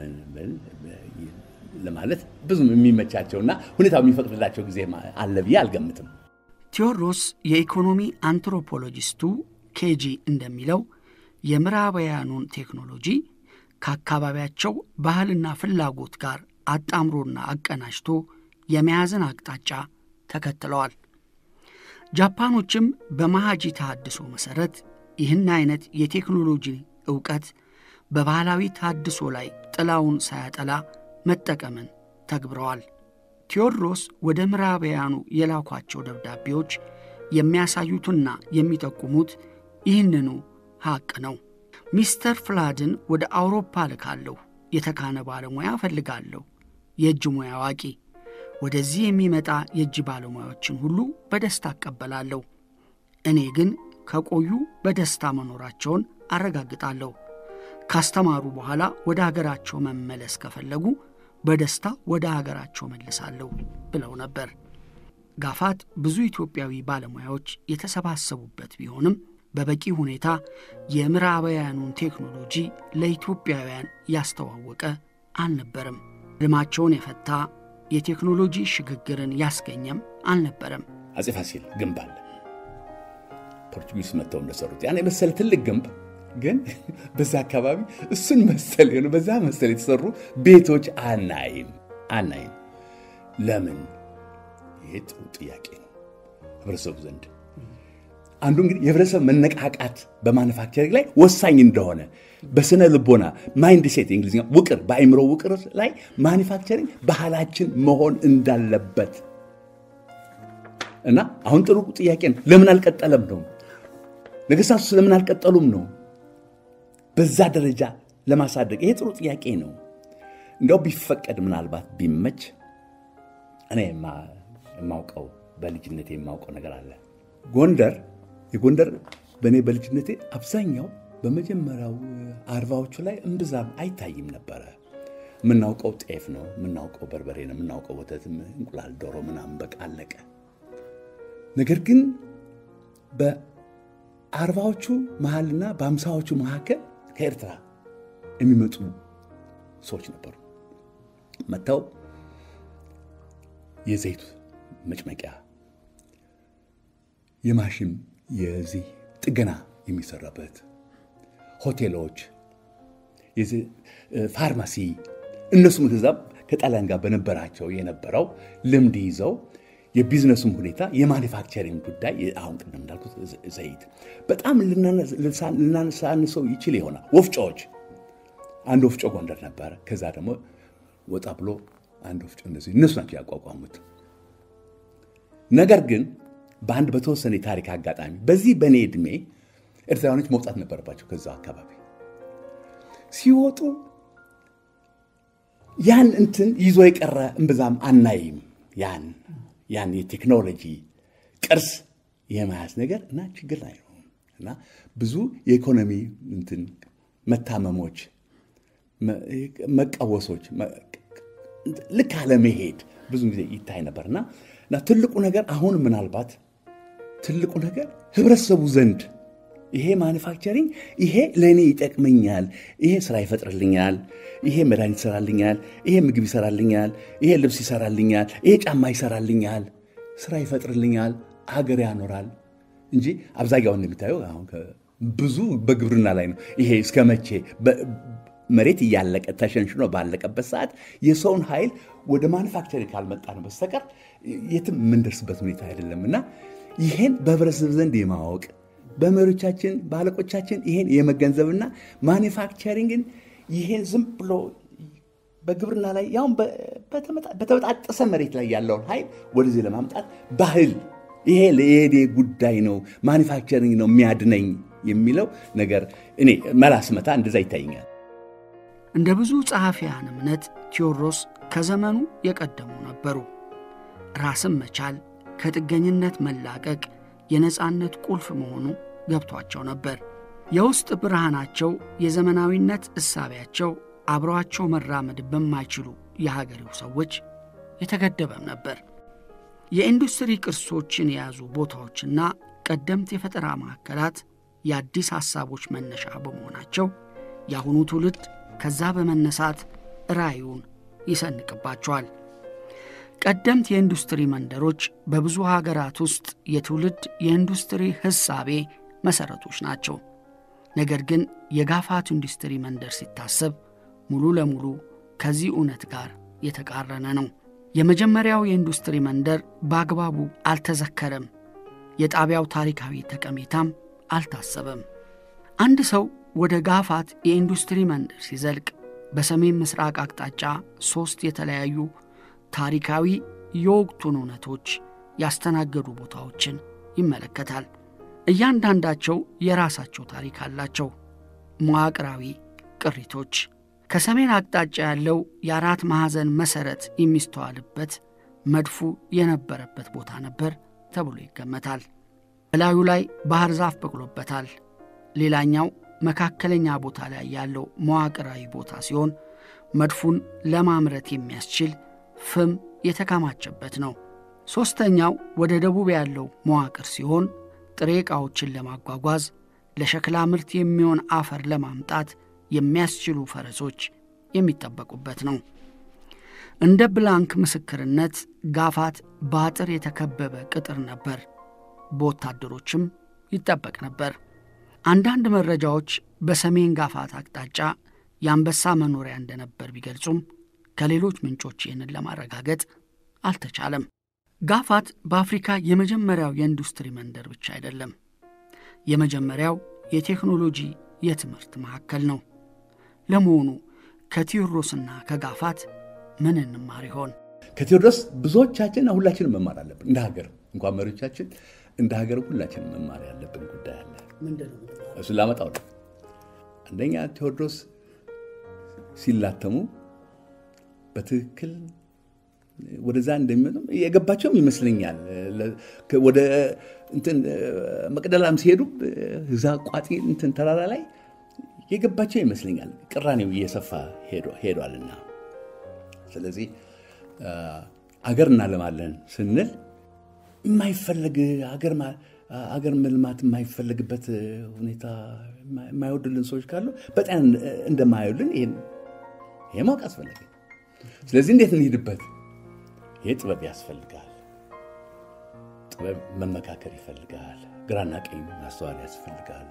ለማለት ብዙም የሚመቻቸውና ሁኔታው የሚፈቅድላቸው ጊዜ አለ ብዬ አልገምትም። ቴዎድሮስ የኢኮኖሚ አንትሮፖሎጂስቱ ኬጂ እንደሚለው የምዕራባውያኑን ቴክኖሎጂ ከአካባቢያቸው ባህልና ፍላጎት ጋር አጣምሮና አቀናጅቶ የመያዝን አቅጣጫ ተከትለዋል። ጃፓኖችም በመሃጂ ተሃድሶ መሠረት ይህን አይነት የቴክኖሎጂ ዕውቀት በባህላዊ ታድሶ ላይ ጥላውን ሳያጠላ መጠቀምን ተግብረዋል። ቴዎድሮስ ወደ ምዕራባውያኑ የላኳቸው ደብዳቤዎች የሚያሳዩትና የሚጠቁሙት ይህንኑ ሐቅ ነው። ሚስተር ፍላድን ወደ አውሮፓ ልካለሁ፣ የተካነ ባለሙያ እፈልጋለሁ፣ የእጅ ሙያ አዋቂ። ወደዚህ የሚመጣ የእጅ ባለሙያዎችን ሁሉ በደስታ አቀበላለሁ። እኔ ግን ከቆዩ በደስታ መኖራቸውን አረጋግጣለሁ። ካስተማሩ በኋላ ወደ አገራቸው መመለስ ከፈለጉ በደስታ ወደ አገራቸው መልሳለሁ ብለው ነበር። ጋፋት ብዙ ኢትዮጵያዊ ባለሙያዎች የተሰባሰቡበት ቢሆንም በበቂ ሁኔታ የምዕራባውያኑን ቴክኖሎጂ ለኢትዮጵያውያን ያስተዋወቀ አልነበረም። ልማቸውን የፈታ የቴክኖሎጂ ሽግግርን ያስገኘም አልነበረም። አጼ ፋሲል ግንብ አለ። ፖርቱጊስ መጥተው እንደሰሩት ያን የመሰለ ትልቅ ግንብ ግን በዛ አካባቢ እሱን መሰል የሆነ በዛ መሰል የተሰሩ ቤቶች አናይም አናይም። ለምን? ይሄ ጥሩ ጥያቄ ነው ህብረተሰቡ ዘንድ። አንዱ እንግዲህ የህብረተሰብ መነቃቃት በማኑፋክቸሪንግ ላይ ወሳኝ እንደሆነ በስነ ልቦና ማይንድ ሴት እንግሊዝኛ ውቅር፣ በአእምሮ ውቅር ላይ ማኑፋክቸሪንግ ባህላችን መሆን እንዳለበት እና አሁን ጥሩ ጥያቄ ነው። ለምን አልቀጠለም ነው ነገስታቱ ለምን አልቀጠሉም ነው በዛ ደረጃ ለማሳደግ ይሄ ጥሩ ጥያቄ ነው። እንዲያው ቢፈቀድ ምናልባት ቢመች እኔ የማውቀው በልጅነቴ የማውቀው ነገር አለ። ጎንደር የጎንደር በእኔ በልጅነቴ አብዛኛው በመጀመሪያው አርባዎቹ ላይ እምብዛም አይታይም ነበረ። የምናውቀው ጤፍ ነው፣ የምናውቀው በርበሬ ነው፣ የምናውቀው ወተት፣ እንቁላል፣ ዶሮ ምናምን በቃ አለቀ። ነገር ግን በአርባዎቹ መሀልና በአምሳዎቹ መካከል ከኤርትራ የሚመጡ ሰዎች ነበሩ። መጥተው የዘይት መጭመቂያ፣ የማሽን የዚህ ጥገና የሚሰራበት ሆቴሎች፣ ፋርማሲ እነሱም ከዛ ከጣሊያን ጋር በነበራቸው የነበረው ልምድ ይዘው የቢዝነሱም ሁኔታ የማኒፋክቸሪንግ ጉዳይ አሁን ቅድም እንዳልኩት ዘይት በጣም ልናነሳንሰው ይችል ይሆናል። ወፍጮዎች አንድ ወፍጮ ጎንደር ነበረ። ከዛ ደግሞ ወጣ ብሎ አንድ ወፍጮ እነዚህ እነሱ ናቸው ያቋቋሙት። ነገር ግን በአንድ በተወሰነ የታሪክ አጋጣሚ በዚህ በእኔ ዕድሜ ኤርትራውያኖች መውጣት ነበረባቸው ከዛ አካባቢ ሲወጡ ያን እንትን ይዞ የቀረ እምብዛም አናይም ያን ያን የቴክኖሎጂ ቅርስ የመያዝ ነገር እና ችግር ላይ ነው እና ብዙ የኢኮኖሚ እንትን መታመሞች፣ መቃወሶች፣ ልክ አለመሄድ ብዙ ጊዜ ይታይ ነበርና እና ትልቁ ነገር አሁን ምናልባት ትልቁ ነገር ህብረተሰቡ ዘንድ ይሄ ማኑፋክቸሪንግ ይሄ ለእኔ ይጠቅመኛል፣ ይሄ ስራ ይፈጥርልኛል፣ ይሄ መድኃኒት ይሰራልኛል፣ ይሄ ምግብ ይሰራልኛል፣ ይሄ ልብስ ይሰራልኛል፣ ይሄ ጫማ ይሰራልኛል፣ ስራ ይፈጥርልኛል፣ አገር ያኖራል እንጂ አብዛኛውን እንደሚታየው አሁን ብዙ በግብርና ላይ ነው። ይሄ እስከ መቼ መሬት እያለቀ ተሸንሽኖ ባለቀበት ሰዓት የሰውን ኃይል ወደ ማኑፋክቸሪንግ ካልመጣን በስተቀር የትም የምንደርስበት ሁኔታ አይደለም እና ይሄን በህብረተሰብ ዘንድ የማወቅ በመሪዎቻችን በአለቆቻችን ይሄን የመገንዘብና ማኒፋክቸሪንግን ይሄን ዝም ብሎ በግብርና ላይ ያውም በተበጣጠሰ መሬት ላይ ያለውን ኃይል ወደዚህ ለማምጣት ባህል ይሄ ለየኔ ጉዳይ ነው፣ ማኒፋክቸሪንግ ነው የሚያድነኝ የሚለው ነገር እኔ መላስመታ እንደዛ ይታይኛል። እንደ ብዙ ጸሐፊያን እምነት ቴዎድሮስ ከዘመኑ የቀደሙ ነበሩ። ራስን መቻል፣ ከጥገኝነት መላቀቅ የነፃነት ቁልፍ መሆኑ ገብቷቸው ነበር። የውስጥ ብርሃናቸው፣ የዘመናዊነት እሳቢያቸው አብረዋቸው መራመድ በማይችሉ የሀገሬው ሰዎች የተገደበም ነበር። የኢንዱስትሪ ቅርሶችን የያዙ ቦታዎችና ቀደምት የፈጠራ ማዕከላት የአዲስ ሐሳቦች መነሻ በመሆናቸው የአሁኑ ትውልድ ከዛ በመነሳት ራዕዩን ይሰንቅባቸዋል። ቀደምት የኢንዱስትሪ መንደሮች በብዙ ሀገራት ውስጥ የትውልድ የኢንዱስትሪ ሕሳቤ መሠረቶች ናቸው። ነገር ግን የጋፋት ኢንዱስትሪ መንደር ሲታሰብ ሙሉ ለሙሉ ከዚህ እውነት ጋር የተቃረነ ነው። የመጀመሪያው የኢንዱስትሪ መንደር በአግባቡ አልተዘከረም። የጣቢያው ታሪካዊ ጠቀሜታም አልታሰበም። አንድ ሰው ወደ ጋፋት የኢንዱስትሪ መንደር ሲዘልቅ በሰሜን ምስራቅ አቅጣጫ ሦስት የተለያዩ ታሪካዊ የወቅቱን እውነቶች ያስተናገዱ ቦታዎችን ይመለከታል። እያንዳንዳቸው የራሳቸው ታሪክ አላቸው። መዋቅራዊ ቅሪቶች ከሰሜን አቅጣጫ ያለው የአራት ማዕዘን መሠረት የሚስተዋልበት መድፉ የነበረበት ቦታ ነበር ተብሎ ይገመታል። በላዩ ላይ ባህር ዛፍ በቅሎበታል። ሌላኛው መካከለኛ ቦታ ላይ ያለው መዋቅራዊ ቦታ ሲሆን መድፉን ለማምረት የሚያስችል ፍም የተከማቸበት ነው። ሦስተኛው ወደ ደቡብ ያለው መዋቅር ሲሆን ጥሬ ዕቃዎችን ለማጓጓዝ ለሸክላ ምርት የሚሆን አፈር ለማምጣት የሚያስችሉ ፈረሶች የሚጠበቁበት ነው። እንደ ብላንክ ምስክርነት ጋፋት በአጥር የተከበበ ቅጥር ነበር፣ በወታደሮችም ይጠበቅ ነበር። አንዳንድ መረጃዎች በሰሜን ጋፋት አቅጣጫ የአንበሳ መኖሪያ እንደነበር ቢገልጹም ከሌሎች ምንጮች ይህንን ለማረጋገጥ አልተቻለም። ጋፋት በአፍሪካ የመጀመሪያው የኢንዱስትሪ መንደር ብቻ አይደለም፣ የመጀመሪያው የቴክኖሎጂ የትምህርት ማዕከል ነው። ለመሆኑ ከቴዎድሮስና ከጋፋት ምን እንማር ይሆን? ከቴዎድሮስ ብዙዎቻችን ሁላችንም መማር አለብን። እንደ ሀገር እንኳን መሪዎቻችን እንደ ሀገር ሁላችንም መማር ያለብን ጉዳይ አለ። እሱን ላመጣው ነው። አንደኛ ቴዎድሮስ ሲላተሙ በትክክል ወደዛ እንደሚመጡ የገባቸውም ይመስለኛል። ወደ እንትን መቅደላም ሲሄዱ እዛ ቋጢ እንትን ተራራ ላይ የገባቸው ይመስለኛል። ቅራኔው እየሰፋ ሄዷልና፣ ስለዚህ አገር እናለማለን ስንል የማይፈለግ አገር መልማት የማይፈለግበት ሁኔታ የማይወዱልን ሰዎች ካሉ በጣም እንደማይወዱልን ይሄ ማወቅ አስፈለገ። ስለዚህ እንዴት እንሂድበት? ይህ ጥበብ ያስፈልጋል። ጥበብ መመካከር ይፈልጋል። ግራና ቀኝ ማስተዋል ያስፈልጋል።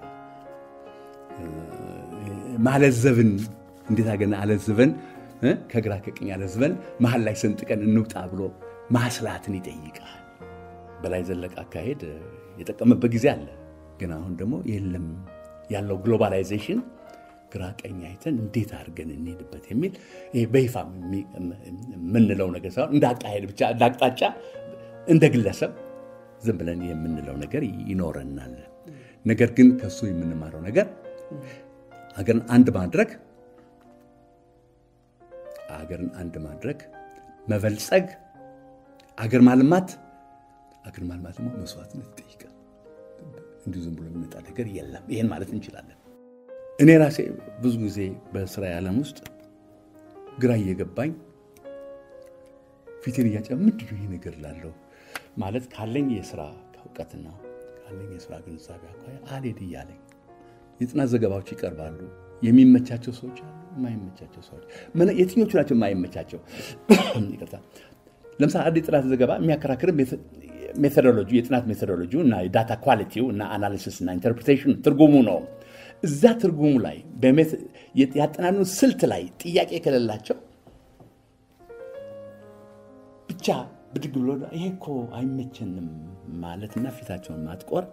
ማለዘብን እንዴት አገና አለዝበን ከግራ ከቀኝ አለዝበን መሀል ላይ ሰንጥቀን እንውጣ ብሎ ማስላትን ይጠይቃል። በላይ ዘለቀ አካሄድ የጠቀመበት ጊዜ አለ። ግን አሁን ደግሞ የለም ያለው ግሎባላይዜሽን ግራ ቀኝ አይተን እንዴት አድርገን እንሄድበት የሚል ይሄ በይፋ የምንለው ነገር ሳይሆን እንደ አካሄድ ብቻ እንደ አቅጣጫ እንደ ግለሰብ ዝም ብለን የምንለው ነገር ይኖረናል። ነገር ግን ከሱ የምንማረው ነገር ሀገርን አንድ ማድረግ ሀገርን አንድ ማድረግ መበልጸግ፣ አገር ማልማት አገር ማልማት ደግሞ መስዋዕትነት ይጠይቃል። እንዲሁ ዝም ብሎ የሚመጣ ነገር የለም። ይህን ማለት እንችላለን። እኔ ራሴ ብዙ ጊዜ በስራ ዓለም ውስጥ ግራ እየገባኝ ፊቴን እያጨ ምንድን ነው ይህ ነገር ላለው ማለት ካለኝ የስራ እውቀትና ካለኝ የስራ ግንዛቤ አኳያ አልሄድ እያለኝ የጥናት ዘገባዎች ይቀርባሉ። የሚመቻቸው ሰዎች አሉ፣ የማይመቻቸው ሰዎች። የትኞቹ ናቸው የማይመቻቸው? ይቅርታ። ለምሳሌ አንድ የጥናት ዘገባ የሚያከራክር ሜቶዶሎጂ የጥናት ሜቶዶሎጂ እና የዳታ ኳሊቲው እና አናሊሲስ እና ኢንተርፕሬቴሽን ትርጉሙ ነው። እዛ ትርጉሙ ላይ ያጠናኑ ስልት ላይ ጥያቄ ከሌላቸው ብቻ ብድግ ብሎ ይሄ እኮ አይመቸንም ማለትና ፊታቸውን ማጥቆር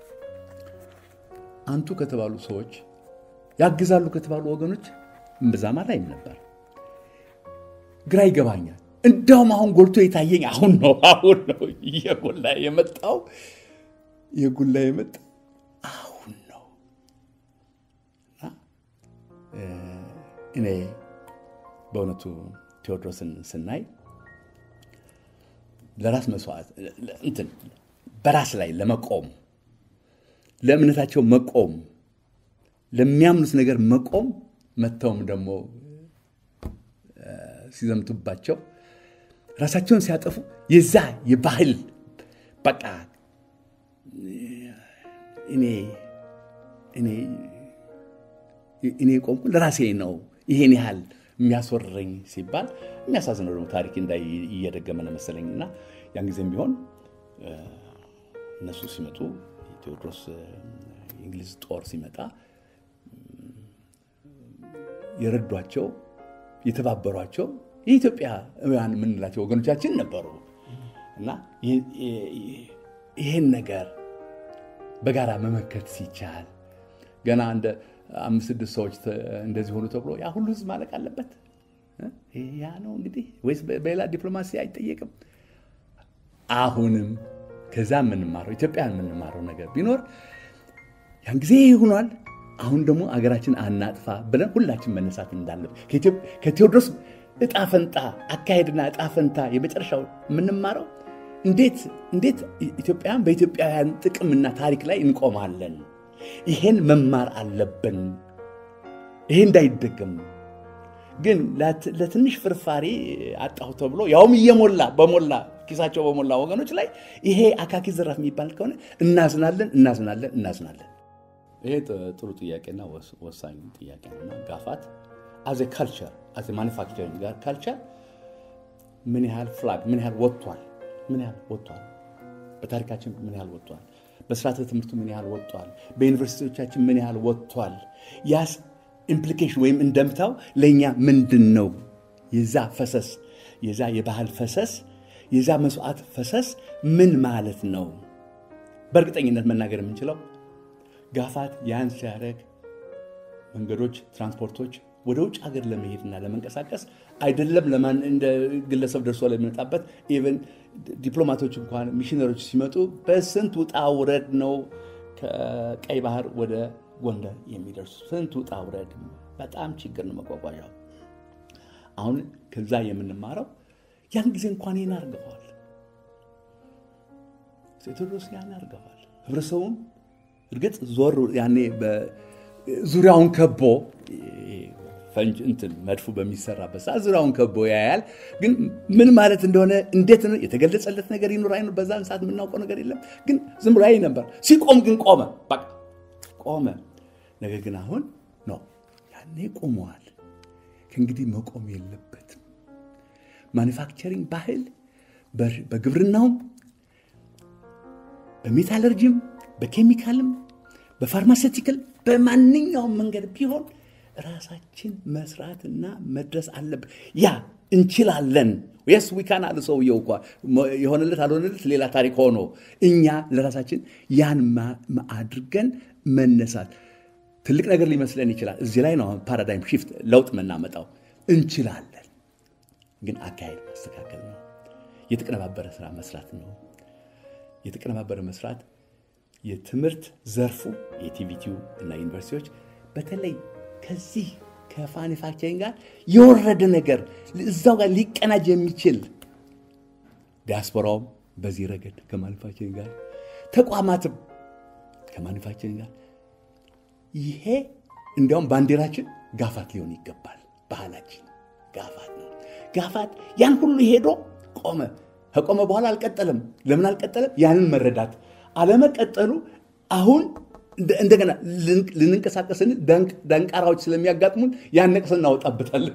አንቱ ከተባሉ ሰዎች ያግዛሉ ከተባሉ ወገኖች እምብዛም አላይም ነበር። ግራ ይገባኛል። እንዳውም አሁን ጎልቶ የታየኝ አሁን ነው አሁን ነው እየጎላ የመጣው የጎላ የመጣ አሁን ነው። እኔ በእውነቱ ቴዎድሮስን ስናይ ለራስ መስዋዕት እንትን በራስ ላይ ለመቆም ለእምነታቸው መቆም ለሚያምኑት ነገር መቆም መጥተውም ደግሞ ሲዘምቱባቸው ራሳቸውን ሲያጠፉ የዛ የባህል በቃ እኔ እኔ እኔ ቆምኩ ለራሴ ነው ይሄን ያህል የሚያስወርረኝ ሲባል የሚያሳዝነው ደግሞ ታሪክ እንዳይ እየደገመ ነው መሰለኝ እና ያን ጊዜም ቢሆን እነሱ ሲመጡ ቴዎድሮስ የእንግሊዝ ጦር ሲመጣ የረዷቸው የተባበሯቸው የኢትዮጵያውያን የምንላቸው ወገኖቻችን ነበሩ እና ይህን ነገር በጋራ መመከት ሲቻል ገና እንደ አምስት ስድስት ሰዎች እንደዚህ ሆኑ ተብሎ ያ ሁሉ ህዝብ ማለቅ አለበት? ያ ነው እንግዲህ ወይስ በሌላ ዲፕሎማሲ አይጠየቅም? አሁንም ከዛ የምንማረው ኢትዮጵያ የምንማረው ነገር ቢኖር ያን ጊዜ ይሆኗል። አሁን ደግሞ አገራችን አናጥፋ ብለን ሁላችን መነሳት እንዳለብን ከቴዎድሮስ እጣ ፈንታ አካሄድና እጣ ፈንታ የመጨረሻው የምንማረው እንዴት እንዴት ኢትዮጵያውያን በኢትዮጵያውያን ጥቅምና ታሪክ ላይ እንቆማለን። ይሄን መማር አለብን። ይሄ እንዳይደገም ግን ለትንሽ ፍርፋሪ አጣሁ ተብሎ ያውም እየሞላ በሞላ ኪሳቸው በሞላ ወገኖች ላይ ይሄ አካኪ ዘራፍ የሚባል ከሆነ እናዝናለን፣ እናዝናለን፣ እናዝናለን። ይሄ ጥሩ ጥያቄና ወሳኝ ጥያቄ ነውና ጋፋት አዘ ካልቸር አዘ ማኒፋክቸሪንግ ጋር ካልቸር ምን ያህል ፍላግ ምን ያህል ወጥቷል ምን ያህል ወጥቷል በታሪካችን ምን ያህል ወጥቷል በስርዓተ ትምህርቱ ምን ያህል ወጥቷል በዩኒቨርሲቲዎቻችን ምን ያህል ወጥቷል ያስ ኢምፕሊኬሽን ወይም እንደምታው ለእኛ ምንድን ነው የዛ ፈሰስ የዛ የባህል ፈሰስ የዛ መስዋዕት ፈሰስ ምን ማለት ነው በእርግጠኝነት መናገር የምንችለው ጋፋት ያን ሲያደርግ መንገዶች ትራንስፖርቶች ወደ ውጭ ሀገር ለመሄድና ለመንቀሳቀስ አይደለም ለማን እንደ ግለሰብ ደርሶ ለሚመጣበት ኢቨን ዲፕሎማቶች እንኳን ሚሽነሮች ሲመጡ በስንት ውጣ ውረድ ነው ከቀይ ባህር ወደ ጎንደር የሚደርሱ ስንት ውጣ ውረድ በጣም ችግር ነው መጓጓዣው አሁን ከዛ የምንማረው ያን ጊዜ እንኳን ይህን አርገዋል ቴዎድሮስ ያን አርገዋል ህብረተሰቡም እርግጥ ዞር ያኔ ዙሪያውን ከቦ ፈንጅ እንትን መድፉ በሚሰራበት ሰዓት ዙሪያውን ከቦ ያያል። ግን ምን ማለት እንደሆነ እንዴት ነው የተገለጸለት ነገር ይኑር አይኑር በዛን ሰዓት የምናውቀው ነገር የለም። ግን ዝም ብሎ ያይ ነበር። ሲቆም ግን ቆመ፣ በቃ ቆመ። ነገር ግን አሁን ነው ያኔ ቆመዋል። ከእንግዲህ መቆም የለበትም። ማኒፋክቸሪንግ ባህል በግብርናውም በሜታለርጂም በኬሚካልም በፋርማሴቲካል በማንኛውም መንገድ ቢሆን ራሳችን መስራትና መድረስ አለብን። ያ እንችላለን። የስ ዊካን አለ ሰውየው እኳ የሆነለት አልሆነለት ሌላ ታሪክ ሆኖ እኛ ለራሳችን ያን አድርገን መነሳት ትልቅ ነገር ሊመስለን ይችላል። እዚህ ላይ ነው አሁን ፓራዳይም ሺፍት ለውጥ የምናመጣው። እንችላለን፣ ግን አካሄድ ማስተካከል ነው። የተቀነባበረ ስራ መስራት ነው። የተቀነባበረ መስራት የትምህርት ዘርፉ የቲቪቲው እና ዩኒቨርሲቲዎች በተለይ ከዚህ ከማኒፋክቸሪንግ ጋር የወረደ ነገር እዛው ጋር ሊቀናጅ የሚችል ዲያስፖራውም በዚህ ረገድ ከማኒፋክቸሪንግ ጋር ተቋማትም ከማኒፋክቸሪንግ ጋር ይሄ እንዲያውም ባንዲራችን ጋፋት ሊሆን ይገባል። ባህላችን ጋፋት ነው። ጋፋት ያን ሁሉ ሄዶ ቆመ። ከቆመ በኋላ አልቀጠለም። ለምን አልቀጠለም? ያንን መረዳት አለመቀጠሉ አሁን እንደገና ልንንቀሳቀስን ደንቃራዎች ስለሚያጋጥሙን ያን ነቅሰን እናወጣበታለን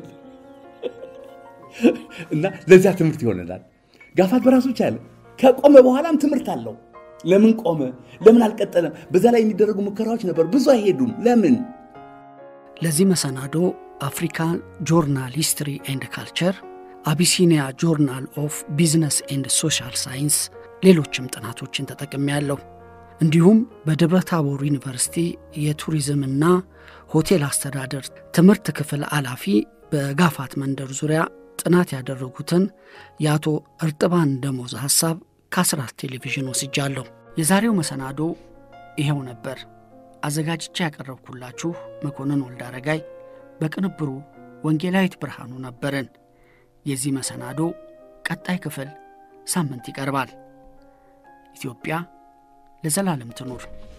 እና ለዚያ ትምህርት ይሆነናል። ጋፋት በራሱ ቻለ። ከቆመ በኋላም ትምህርት አለው። ለምን ቆመ? ለምን አልቀጠለም? በዛ ላይ የሚደረጉ ሙከራዎች ነበሩ፣ ብዙ አይሄዱም። ለምን? ለዚህ መሰናዶ አፍሪካን ጆርናል ሂስትሪ ኤንድ ካልቸር፣ አቢሲኒያ ጆርናል ኦፍ ቢዝነስ ኤንድ ሶሻል ሳይንስ፣ ሌሎችም ጥናቶችን ተጠቅሜያለሁ። እንዲሁም በደብረ ታቦር ዩኒቨርሲቲ የቱሪዝምና ሆቴል አስተዳደር ትምህርት ክፍል ኃላፊ በጋፋት መንደር ዙሪያ ጥናት ያደረጉትን የአቶ እርጥባን ደሞዝ ሐሳብ ከአስራት ቴሌቪዥን ወስጃለሁ። የዛሬው መሰናዶ ይኸው ነበር። አዘጋጅቼ ያቀረብኩላችሁ መኮንን ወልደ አረጋይ፣ በቅንብሩ ወንጌላዊት ብርሃኑ ነበርን። የዚህ መሰናዶ ቀጣይ ክፍል ሳምንት ይቀርባል። ኢትዮጵያ ለዘላለም ትኑር።